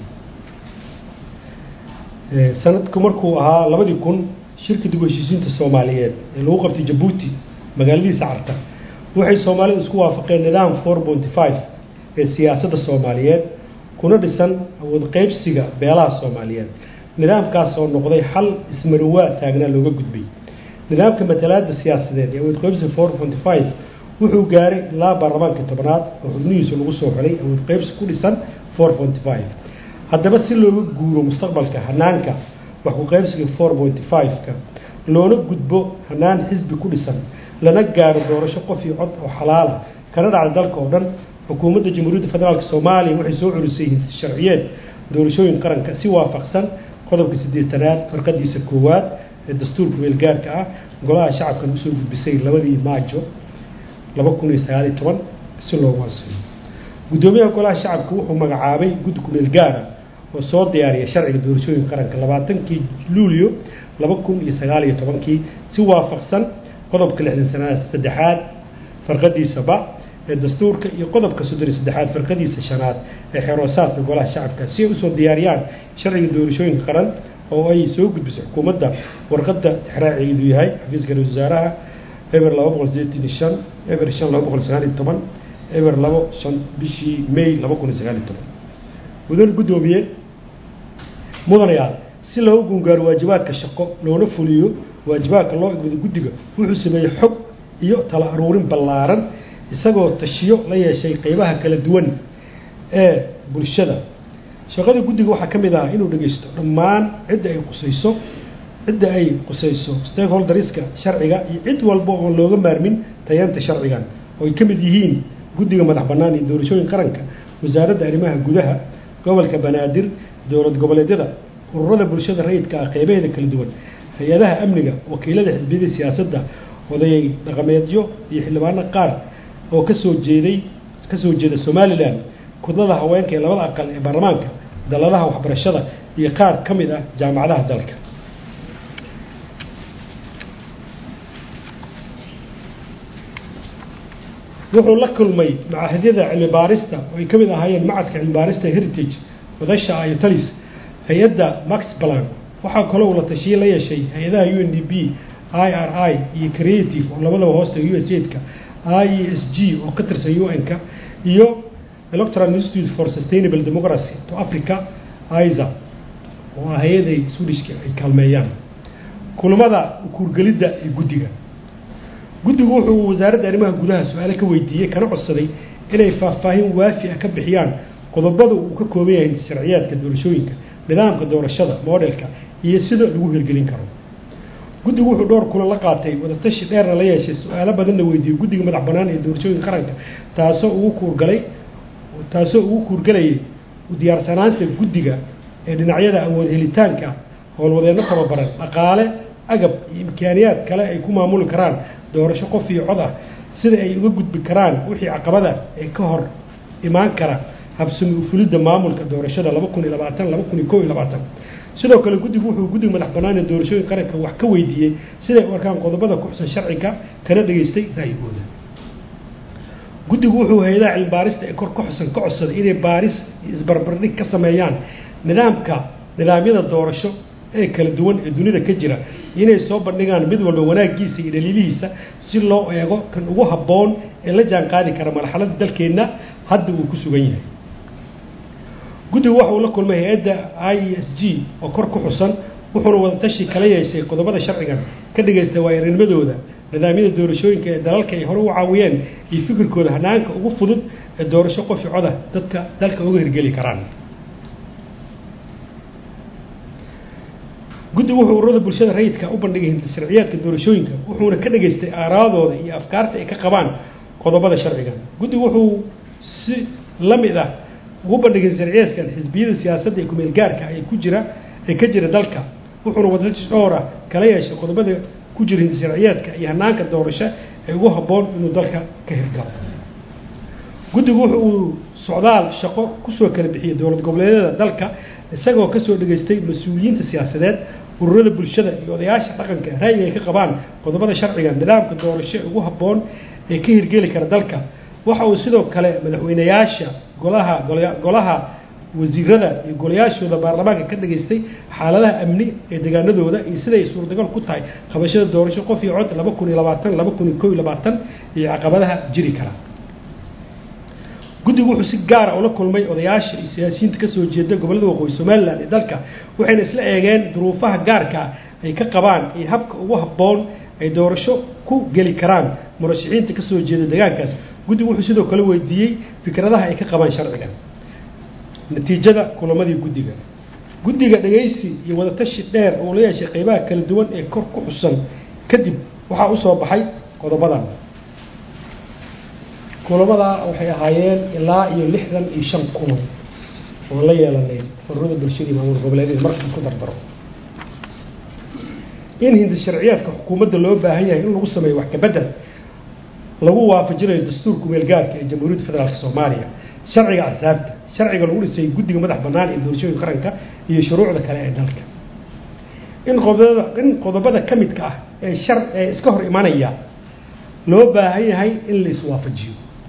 sanadku markuu ahaa labadii kun shirka dib u heshiisiinta soomaaliyeed ee lagu qabtay jabuuti magaaladiisa carta waxay soomaalidu isku waafaqeen nidaam four pointy five ee siyaasadda soomaaliyeed kuna dhisan awood qeybsiga beelaha soomaaliyeed nidaamkaas oo noqday xal ismarinwaa taagnaa looga gudbay nidaamka matalaada siyaasadeed ee awood qeybsiga four pointy five wuxuu gaaray ilaa baarlamaanka tobnaad oo xubnihiisu lagu soo xulay awood qeybsi ku dhisan four pointy five haddaba si looga guuro mustaqbalka hanaanka wax ku qaybsiga four pointy five-ka loona gudbo hanaan xisbi ku dhisan lana gaaro doorasho qof iyo cod oo xalaala kana dhacda dalka oo dhan xukuumadda jamhuuriyadda federaalk soomaaliya waxay soo culisay sharciyeed doorashooyin qaranka si waafaqsan qodobka siddeetanaad farqadiisa koowaad ee dastuurka weelgaarka ah golaha shacabkan usoo gudbisay labadii maajo laba kun iyo sagaal iyo toban si loogu ansiyo guddoomiyaha golaha shacabka wuxuu magacaabay guddi kumeel gaara oo soo diyaariya sharciga doorashooyinka qaranka labaatankii luulyo laba kun iyo sagaal iyo tobankii si waafaqsan qodobka lixdan sanaad saddexaad farqadiisa ba ee dastuurka iyo qodobka soddon iyo saddexaad farqadiisa shanaad ee xeroosaadka golaha shacabka si ay usoo diyaariyaan sharciga doorashooyinka qaran oo ay soo gudbiso xukuumadda warqadda tixraacigeedu yahay xafiiska ra-isul wasaaraha eber laba boqol sideetan iyo shan eber shan laba boqol sagaal iyo toban eber labo shan bishii may laba kun iyo sagaal iyo toban mudane guddoomiye mudanayaal si loogu gungaaro waajibaadka shaqo loona fuliyo waajibaadka loo igmado guddiga wuxuu sameeyey xog iyo tala aruurin ballaaran isagoo tashiyo la yeeshay qeybaha kala duwan ee bulshada shaqada guddiga waxaa ka mid ah inuu dhegeysto dhammaan cidda ay qusayso cidda ay qusayso stakeholderska sharciga iyo cid walba oon looga maarmin tayaanta sharcigan oo ay ka mid yihiin guddiga madax bannaan iyo doorashooyin qaranka wasaaradda arrimaha gudaha gobolka banaadir dowlad goboleedyada ururada bulshada rayidka ah qeybaheeda kala duwan hay-adaha amniga wakiilada xisbiyada siyaasadda odayay dhaqameedyo iyo xildhibaano qaar oo kasoo jeeday kasoo jeeda somalilan kudlada haweenka ee labada aqal ee baarlamaanka daladaha waxbarashada iyo qaar ka mid ah jaamacadaha dalka wuxuu la kulmay macahidyada cilmi baarista oo ay ka mid ahaayeen macadka cilmi baarista heritage wadasha iyo talis hay-adda max balan waxaa kaloo uu la tashiye la yeeshay hay-adaha u n d b i r i iyo creative oo labadaba hoosta u s aidka i e s g oo ka tirsan u n-ka iyo electoral institute for sustainable democracy to africa isa oo ah hay-aday swedishka ay kaalmeeyaan kulamada kuurgelidda iyo guddiga guddigu wuxuu wasaaradda arrimaha gudaha su-aale ka weydiiyey kana codsaday inay faahfaahin waafi ah ka bixiyaan qodobada uu ka kooban yahay sharciyaadka doorashooyinka nidaamka doorashada modelka iyo sida lagu hirgelin karo guddigu wuxuu dhowr kulan la qaatay wadatashi dheerna la yeeshay su-aalo badanna weydiiyey guddiga madax bannaan ee doorashooyinka qaranka taasoo ugu kuurgalay taasoo ugu kuurgalayay diyaarsanaanta guddiga ee dhinacyada awood helitaanka howlwadeenno tababaran dhaqaale agab iyo imkaaniyaad kale ay ku maamuli karaan doorasho qof iyo cod ah sida ay uga gudbi karaan wixii caqabada ee ka hor imaan kara habsami ufulidda maamulka doorashada laba kun iyo labaatan laba kun iyo kow iyo labaatan sidoo kale guddigu wuxuu guddiga madax bannaan ee doorashooyin qaranka wax ka weydiiyey siday u arkaan qodobada ku xusan sharciga kana dhageystay ra'yigooda guddigu wuxuu hay-adaha cilmi baarista ee kor ka xusan ka codsaday inay baaris iyo isbarbardhig ka sameeyaan nidaamka nidaamyada doorasho ee kala duwan ee dunida ka jira inay soo bandhigaan mid walba wanaaggiisa iyo dhaliilihiisa si loo eego kan ugu habboon ee la jaan qaadi kara marxaladda dalkeenna hadda uu ku sugan yahay guddigu waxa uu la kulmay hay-adda i s g oo kor ku xusan wuxuuna wadatashi kala yeeshay qodobada sharcigan ka dhagaystay waayaarnimadooda nidaamyada doorashooyinka ee dalalka ay hore u caawiyeen iyo fikirkooda hanaanka ugu fudud ee doorasho qofi coda dadka dalka uga hirgeli karaan guddigu wuxuu ururada bulshada rayidka u bandhigay hinta sharciyaadka doorashooyinka wuxuuna ka dhageystay aaraadooda iyo afkaarta ay ka qabaan qodobada sharcigan guddigu wuxuu si la mid ah ugu bandhigay sharciyaadkan xisbiyada siyaasadda ee kumeel gaarka ay ku jira ee ka jira dalka wuxuuna wadatashi dhowr ah kala yeeshay qodobada ku jira hinta sharciyaadka iyo hanaanka doorasho ee ugu habboon inuu dalka ka hirgalo guddigu wuxu uu socdaal shaqo kusoo kala bixiyey dowlad goboleedyada dalka isagoo kasoo dhageystay mas-uuliyiinta siyaasadeed ururada bulshada iyo odayaasha dhaqanka ra'yiga ay ka qabaan qodobada sharciga nidaamka doorasho ee ugu habboon ee ka hirgeli kara dalka waxa uu sidoo kale madaxweyneyaasha golaha golaha wasiirada iyo golayaashooda baarlamaanka ka dhageystay xaaladaha amni ee deegaanadooda iyo siday suurtagal ku tahay qabashada doorasho qof iyo cod laba kun iyo labaatan laba kun iyo kow iyo labaatan iyo caqabadaha jiri kara guddigu wuxuu si gaara ula kulmay odayaasha iyo siyaasiyiinta kasoo jeeda gobollada waqooyi somalilan ee dalka waxayna isla eegeen duruufaha gaarka ah ay ka qabaan iyo habka ugu habboon ay doorasho ku geli karaan murashaxiinta kasoo jeeda deegaankaas guddigu wuxuu sidoo kale weydiiyey fikradaha ay ka qabaan sharcigan natiijada kulamadii guddiga guddiga dhegaysi iyo wadatashi dheer oo la yeeshay qeybaha kala duwan ee kor ku xusan kadib waxaa usoo baxay qodobadan kulamadaa waxay ahaayeen ilaa iyo lixdan iyo shan kulan oon la yeelanay ururada bulshada iyo maamul goboleedyada marka isku dardaro in hindi sharciyaadka xukuumadda loo baahan yahay in lagu sameeyo wax kabedel lagu waafajinayo dastuurka meelgaarka ee jamhuuriyadda federaalk soomaaliya sharciga axsaabta sharciga lagu dhisay guddiga madax bannaan ee doorashooyinka qaranka iyo shuruucda kale ee dalka in qodobada in qodobada ka midka ah ee shar ee iska hor imanaya loo baahan yahay in la iswaafajiyo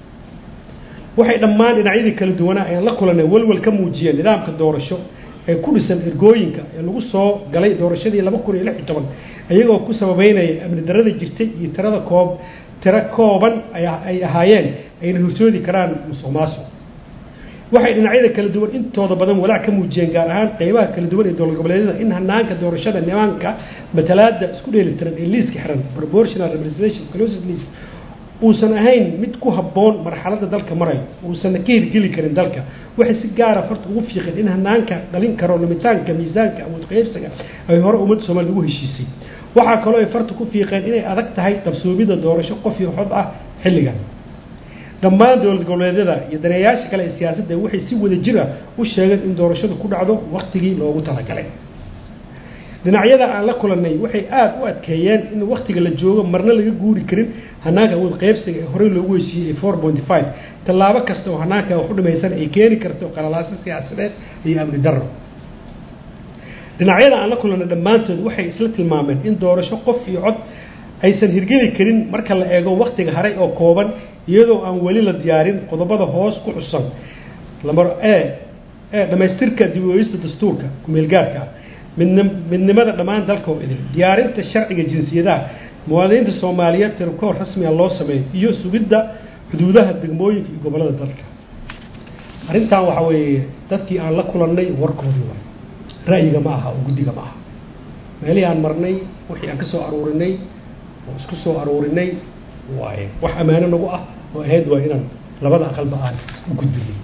waxay dhammaan dhinacyadii kala duwanaa ayaan la kulanay walwal ka muujiyeen nidaamka doorasho ee ku dhisan ergooyinka ee lagu soo galay doorashadii laba kun iyo lix iyo toban iyagoo ku sababeynaya amni darada jirtay iyo tirada koob tiro kooban ay ahaayeen ayna horsoodi karaan musuq maasuq waxay dhinacyada kala duwan intooda badan walaac ka muujiyeen gaar ahaan qeybaha kala duwan ee dowlad goboleedyada in hanaanka doorashada nimaanka matalaada isku dheelitiran ee liiska xiran proportional representation closed list uusan ahayn mid ku habboon marxaladda dalka marayo uusanna ka hirgeli karin dalka waxay si gaara farta ugu fiiqeen in hanaanka dhalin karo lumitaanka miisaanka awood qaybsiga ay hore ummadda soomaaliya ugu heshiisay waxaa kaloo ay farta ku fiiqeen inay adag tahay dabsoomida doorasho qof iyo xod ah xilligan dhammaan dowlad goboleedyada iyo daneeyaasha kale ee siyaasadda waxay si wada jir ah u sheegeen in doorashadu ku dhacdo waktigii loogu talagalay dhinacyada aan la kulanay waxay aada u adkeeyeen in waktiga la joogo marna laga guuri karin hanaanka awood qaybsiga ee horey loogu heshiiyey ee four pointy five tallaabo kasta oo hanaanka wax u dhimaysan ay keeni karto qalalaaso siyaasadeed iyo amni darro dhinacyada aan la kulanay dhammaantood waxay isla tilmaameen in doorasho qof iyo cod aysan hirgeli karin marka la eego waktiga haray oo kooban iyadoo aan weli la diyaarin qodobada hoos ku xusan lamar e ee dhammaystirka dib u eegista dastuurka kumeelgaarka ah midnim midnimada dhammaan dalka oo idin diyaarinta sharciga jinsiyadaha muwaadiniinta soomaaliyeed tirkoor rasmiga loo sameeyo iyo sugidda xuduudaha degmooyinka iyo gobollada dalka arrintan waxa weeye dadkii aan la kulannay warkoodii waay ra'yiga ma aha oo guddiga ma aha meelihii aan marnay wixii aan ka soo aruurinay oo isku soo aruurinay waaye wax ammaano nagu ah oo ahayd waa inaan labada aqalba aan u gudbinay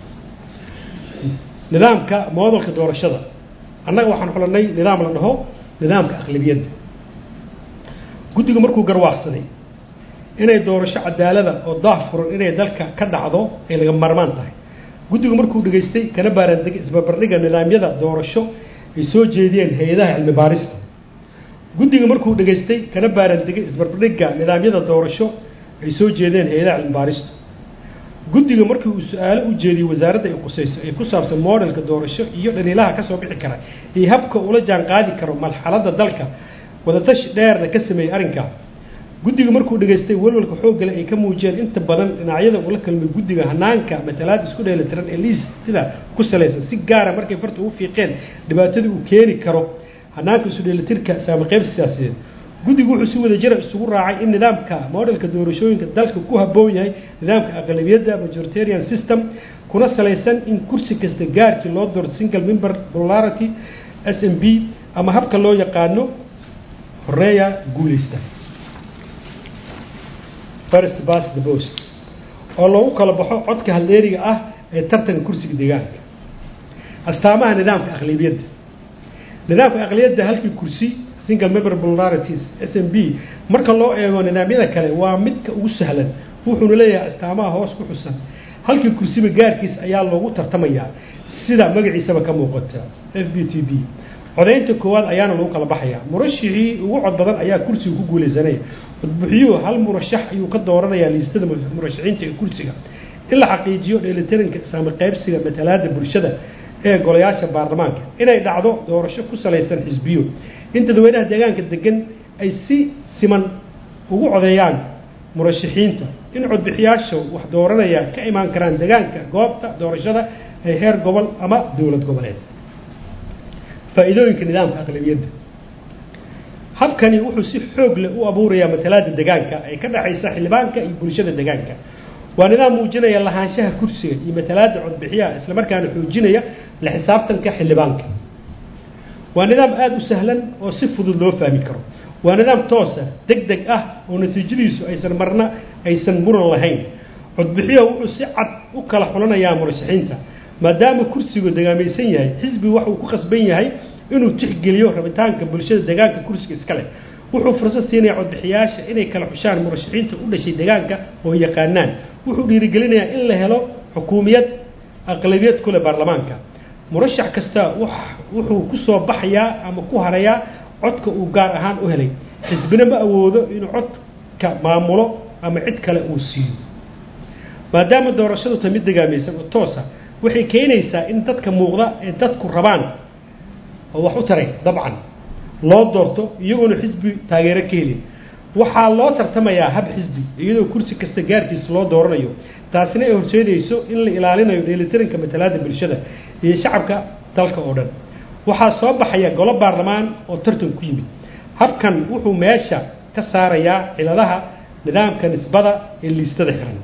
nidaamka moodalka doorashada annaga waxaan xulanay nidaam la dhaho nidaamka aqlabiyadda guddigu markuu garwaaqsaday inay doorasho cadaalada oo daah furan inay dalka ka dhacdo ay laga maarmaan tahay guddigu markuu dhegaystay kana baaraandegay isbarbardhiga nidaamyada doorasho ay soo jeediyeen hay-adaha cilmi baarista guddiga markuu dhegaystay kana baaraandegay isbarbardhiga nidaamyada doorasho ay soo jeedeen hay-adaha cilmi baarista guddiga markii uu su-aalo u jeediyey wasaaradda ay qusayso ee ku saabsan modelka doorasho iyo dhaliilaha kasoo bixi kara iyo habka ula jaan qaadi karo marxaladda dalka wadatashi dheerna ka sameeyey arrinkaa guddiga markuu dhegaystay walwalka xooggale ay ka muujiyeen inta badan dhinacyada ula kalmay guddiga hanaanka matalaad isku dheelitiran ee liistida ku salaysan si gaara markay farta ugu fiiqeen dhibaatadii uu keeni karo hanaanka isu dheelitirka saami qaybsi siyaasadeed guddigu wuxuu si wada jira isugu raacay in nidaamka modelka doorashooyinka dalka ku habboon yahay nidaamka aqlabiyadda majoritarian system kuna salaysan in kursi kasta gaarkii loo doorto single member popularity s m b ama habka loo yaqaano horeeya guuleysta first past the post oo loogu kala baxo codka haldeeriga ah ee tartanka kursiga deegaanka astaamaha nidaamka aqlabiyadda nidaamka aqlabiyadda halkii kursi single member popularities s m b marka loo eego nidaamyada kale waa midka ugu sahlan wuxuuna leeyahay astaamaha hoos ku xusan halkii kursiba gaarkiis ayaa loogu tartamayaa sida magaciisaba ka muuqata f b t b codaynta koowaad ayaana lagu kala baxayaa murashixii ugu cod badan ayaa kursiga ku guulaysanaya codbixiyuhu hal murashax ayuu ka dooranayaa liistada murashaxiinta ee kursiga in la xaqiijiyo dheelitiranka saami qaybsiga matalaada bulshada ee golayaasha baarlamaanka inay dhacdo doorasho ku salaysan xisbiyo in dadweynaha deegaanka degan ay si siman ugu codeeyaan murashaxiinta in codbixiyaasha wax dooranaya ka imaan karaan deegaanka goobta doorashada ee heer gobol ama dowlad goboleed faa'iidooyinka nidaamka aqlabiyadda habkani wuxuu si xoog leh u abuurayaa matalaada deegaanka ee ka dhexaysa xildhibaanka iyo bulshada deegaanka waa nidaam muujinaya lahaanshaha kursiga iyo matalaada codbixiyaha islamarkaana xoojinaya la xisaabtanka xildhibaanka waa nidaam aada u sahlan oo si fudud loo fahmi karo waa nidaam toosa deg deg ah oo natiijadiisu aysan marna aysan muran lahayn codbixiyaha wuxuu si cad u kala xulanayaa murashaxiinta maadaama kursigu degaamaysan yahay xisbigu waxuu ku qasban yahay inuu tixgeliyo rabitaanka bulshada deegaanka kursiga iska leh wuxuu fursad siinaya codbixiyaasha inay kala xushaan murashaxiinta u dhashay deegaanka oo yaqaanaan wuxuu dhiirigelinayaa in la helo xukuumiyad aqlabiyad kule baarlamaanka murashax kasta wuxuu ku soo baxayaa ama ku harayaa codka uu gaar ahaan u helay xisbina ma awoodo inuu codka maamulo ama cid kale uu siiyo maadaama doorashadu ta mid degaamaysan oo toosa waxay keenaysaa in dadka muuqda ee dadku rabaan oo wax u taray dabcan loo doorto iyagoona xisbi taageero ka helin waxaa loo tartamayaa hab xisbi iyadoo kursi kasta gaarkiisa loo dooranayo taasina ay horseedayso in la ilaalinayo dheelitiranka matalaada bulshada iyo shacabka dalka oo dhan waxaa soo baxaya golo baarlamaan oo tartan ku yimid habkan wuxuu meesha ka saarayaa ciladaha nidaamka nisbada ee liistada xiran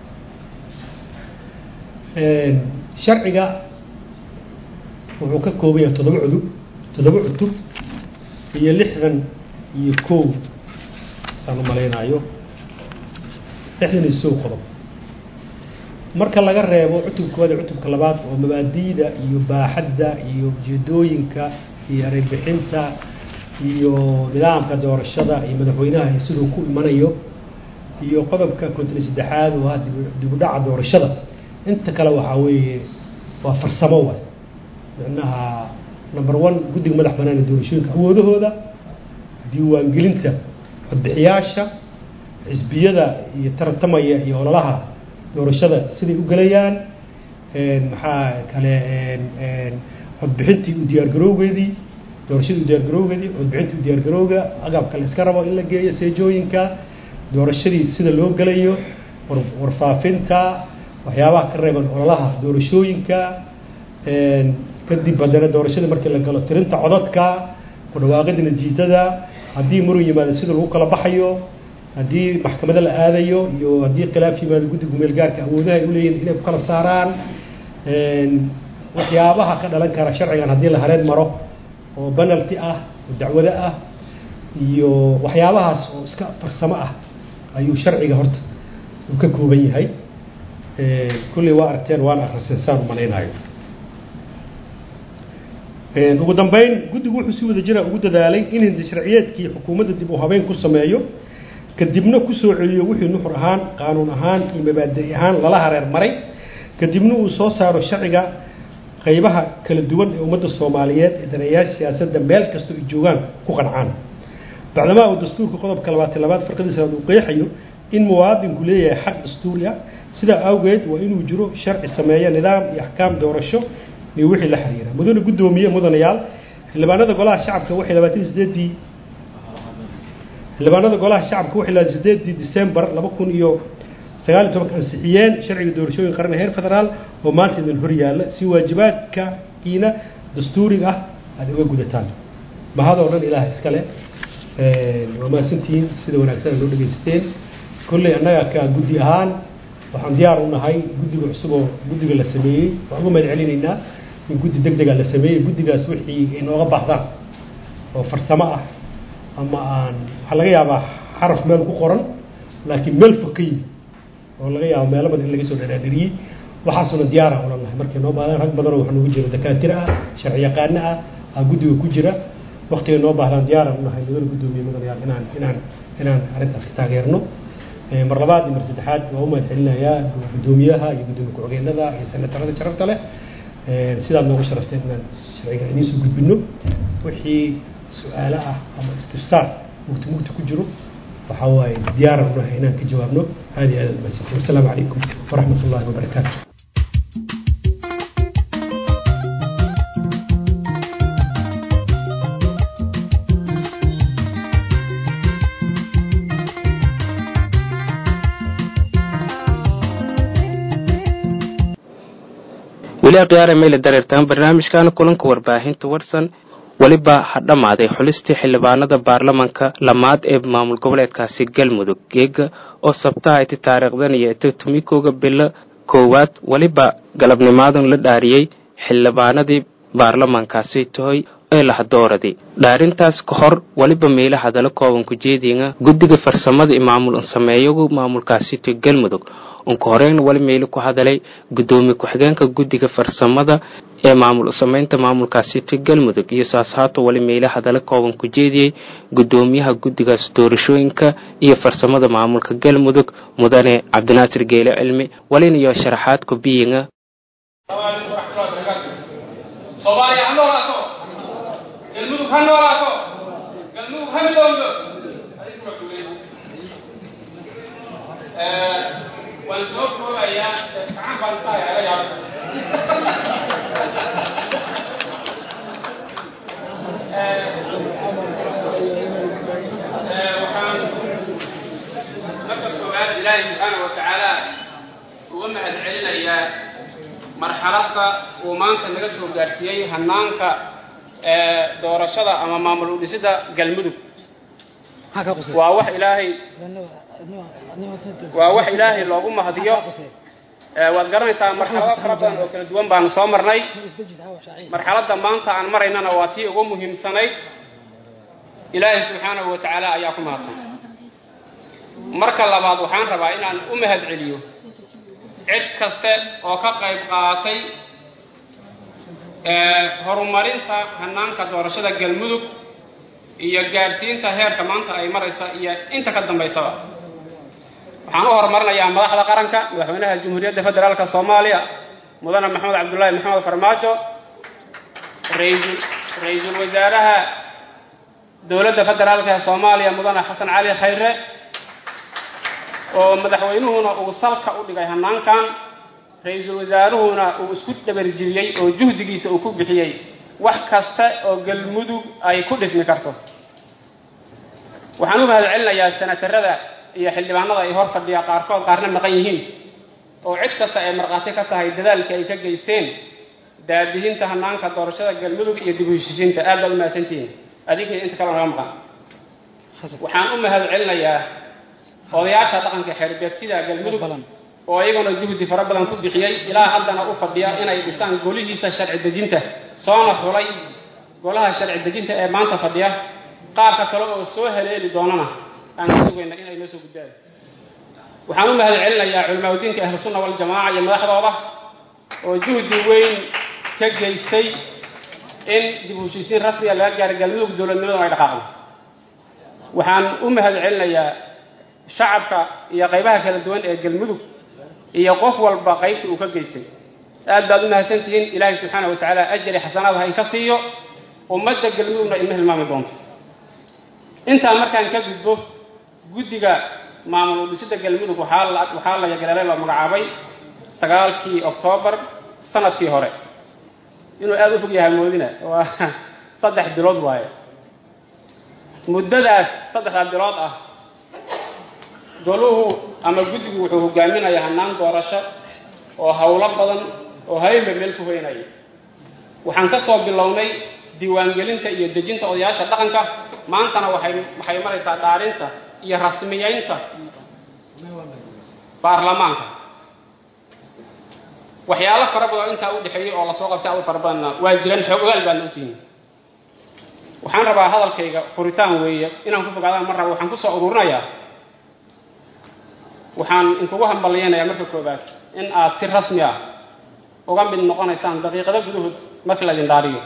sharciga wuxuu ka kooban yahay toddoba cudub toddoba cutub iyo lixdan iyo kow saan u malaynayo lixdan iyo sow qodob marka laga reebo cutubka koowaad iyo cutubka labaad oo mabaadi'da iyo baaxadda iyo ujeedooyinka iyo ereybixinta iyo nidaamka doorashada iyo madaxweynaha iyo siduu ku imanayo iyo qodobka konton iyo saddexaad oo ah dib u dhaca doorashada inta kale waxaa weeye waa farsamo waay micnaha number one guddiga madax bannaan ee doorashooyinka awoodahooda diiwaangelinta codbixiyaasha xisbiyada iyo tartamaya iyo ololaha doorashada siday u gelayaan maxaa kale codbixintii u diyaargarowgeedii doorashadii u diyaargarowgeedii codbixintii u diyaargarowga agabka la iska rabo in la geeyo seejooyinka doorashadii sida loo gelayo warfaafinta waxyaabaha ka reeban ololaha doorashooyinka kadib haddana doorashada markii la galo tirinta codadka ku dhawaaqida natiijada haddii murun yimaado sida lagu kala baxayo haddii maxkamado la aadayo iyo haddii khilaaf yimaado guddiga meel gaarka awoodaha ay uleeyihin inay ku kala saaraan waxyaabaha ka dhalan kara sharcigan haddii la hareen maro oo penalty ah oo dacwado ah iyo waxyaabahaas oo iska farsamo ah ayuu sharciga horta uu ka kooban yahay kulley waa aragteen waana akriseen saan u malaynayo ugu dambeyn guddigu wuxuu si wada jira ugu dadaalay in hindi sharciyeedkii xukuumadda dib u habeyn ku sameeyo kadibna ku soo celiyo wixii nuxur ahaan qaanuun ahaan iyo mabaadi ahaan lala hareer maray kadibna uu soo saaro sharciga qaybaha kala duwan ee ummadda soomaaliyeed ee daneeyaasha siyaasadda meel kastoo ay joogaan ku qancaan bacdamaa uu dastuurka qodobka labaatan labaad farqadiisa uu qeexayo in muwaadinku leeyahay xaq dastuuri ah sidaa awgeed waa inuu jiro sharci sameeya nidaam iyo axkaam doorasho iyo wixii la xiriira mudane guddoomiye mudanayaal xildhibaanada golaha shacabka waxay labaatan sideedii xildhibaanada golaha shacabka waxay labaatan sideedii december laba kun iyo sagaal iyo tobanka ansixiyeen sharciga doorashooyin qaran heer federaal oo maanta idin hor yaalla si waajibaadkakiina dastuuriga ah aada uga gudataan mahad oo dhan ilaah iskale waa mahadsantihiin sida wanaagsan loo dhegaysateen kolley annaga ka guddi ahaan waxaan diyaar u nahay guddiga cusub oo guddiga la sameeyey waxaan uga mahad celinaynaa in guddi deg dega la sameeyey guddigaas wixii inooga baahdaan oo farsamo ah ama aan waxaa laga yaabaa xaraf meel ku qoran laakiin meel fog ka yimi oo laga yaabo meelo badan in laga soo dhadhaadhiriyey waxaasuna diyaara ulan nahay markay noo baadaan rag badanoo waxaa noogu jira dakaatira ah sharci yaqaano ah aa guddiga ku jira waktigay noo baahdaan diyaaraan u nahay mudana guddoomiye mudanayaal inaan inaan inaan arrintaas ka taageerno mar labaad iyo mar saddexaad waa u mahad celinayaa guddoomiyaha iyo guddoomiye ku-xigeenada iyo senatarada sharafta leh sidaad noogu sharafteen inaan sharciga idiin soo gudbino wixii su-aalo ah ama istifsaar mugti mugti ku jiro waxaa waaye diyaaran u nahay inaan ka jawaabno aad iyo aad aad mahadsantiin wasalaamu calaykum waraxmat ullahi wabarakaatu weli akhyaare meyle dareertaan barnaamijkan kulanka warbaahinta warsan weliba ha dhammaaday xulistii xildhibaanada baarlamanka lamaad ee maamul goboleedkaasi galmudug geega oo sabtaha iti taariikhdan iyo ita tumikooga bilo koowaad weliba galabnimaadan la dhaariyey xildhibaanadii baarlamankaasi tahoy ee lahadooradii dhaarintaas ka hor weliba meela hadalo kooban ku jeediinga guddiga farsamada iyo maamul sameeyagu maamulkaasi to galmudug unka horeyna weli meeli ku hadalay guddoomiye ku-xigeenka guddiga farsamada ee maamul sameynta maamulkaasi to galmudug iyo saashaato weli meele hadalo kooban ku jeediyey guddoomiyaha guddigaas doorashooyinka iyo farsamada maamulka galmudug mudane cabdinaasir geele cilmi welina iyo sharaxaad ku biyinga soomaaliya ha noolaato galmudug ha noolaato galmudug ha midowdo waan soo koobayaa gacan baan saaya ala yaaba waxaan marka koowaad ilaahay subxaana wa tacaala uga mahad celinayaa marxaladda uu maanta naga soo gaarsiiyey hanaanka doorashada ama maamul udhisida galmudug waa wax ilaahay waa wax ilaahay loogu mahadiyo waad garanaysaa marxalado fara badan oo kala duwan baanu soo marnay marxaladda maanta aan maraynana waa tii ugu muhiimsanayd ilaahay subxaanahu wa tacaala ayaa ku mahadsan marka labaad waxaan rabaa inaan u mahad celiyo cid kaste oo ka qayb qaadatay horumarinta hanaanka doorashada galmudug iyo gaadhsiinta heerka maanta ay maraysa iyo inta ka dambaysaba waxaan u horumarinayaa madaxda qaranka madaxweynaha jamhuuriyadda federaalka soomaaliya mudane maxamed cabdullaahi maxamed farmaajo raisal ra-iisul wasaaraha dowladda federaalka ee soomaaliya mudane xasan cali khayre oo madaxweynuhuna uu salka u dhigay hanaankan ra-iisul wasaaruhuna uu isku dabarjiriyey oo juhdigiisa uu ku bixiyey wax kasta oo galmudug ay ku dhismi karto waxaan u mahad celinayaa senatarada iyo xildhibaanada ay hor fadhiya qaarkood qaarna maqan yihiin oo cid kasta ay markhaati ka tahay dadaalkii ay ka geysteen daadihinta hanaanka doorashada galmudug iyo dib u heshiisiinta aad baad u mahadsantihiin adinkii inta kale naga maqan waxaan u mahad celinayaa odayaasha dhaqanka xeerbeegtida galmudug oo iyaguna juhdi fara badan ku bixiyey ilaa haddana u fadhiya inay dhisaan golihiisa sharci dejinta soona xulay golaha sharci dejinta ee maanta fadhiya qaarka kale oo soo haleeli doonana aan ka sugayna inay noo soo gudbaan waxaan u mahad celinayaa culimaadudiinka ahlusunna waljamaaca iyo madaxdooda oo juhdi weyn ka geystay in dib u heshiisiin rasmiga laga gaaro galmudug dowladnimaduna ay dhaqaaqdo waxaan u mahad celinayaa shacabka iyo qaybaha kala duwan ee galmudug iyo qof walba qaybta uu ka geystay aad baad u mahadsantihiin ilaahay subxaana wa tacaala ajari xasanaad ha inka siiyo ummadda galmudugna ima hilmaami doonto intaa markaan ka gudbo guddiga maamul udhisida galmudug waxaa la waxaa la yagaleelay la magacaabay sagaalkii oktoobar sanadkii hore inuu aada u fog yahay moodina waa saddex bilood waaye muddadaas saddexda bilood ah goluhu ama guddigu wuxuu hogaaminayaa hanaan doorasho oo howlo badan oo hayba meel ku hoynaya waxaan ka soo bilownay diiwaangelinta iyo dejinta odayaasha dhaqanka maantana waxay waxay maraysaa dhaarinta iyo rasmiyeynta baarlamaanka waxyaalo fara badan oo intaa u dhexeeyey oo lasoo qabtay aad u fara badanna waa jiraan xoog ogaal baadna u tihiin waxaan rabaa hadalkayga furitaan weeye inaan ku fogaadaan mar raba waxaan kusoo ururinayaa waxaan inkugu hambalyaynayaa marka koobaad in aad si rasmi ah uga mid noqonaysaan daqiiqado gudahood marka la idin dhaariyo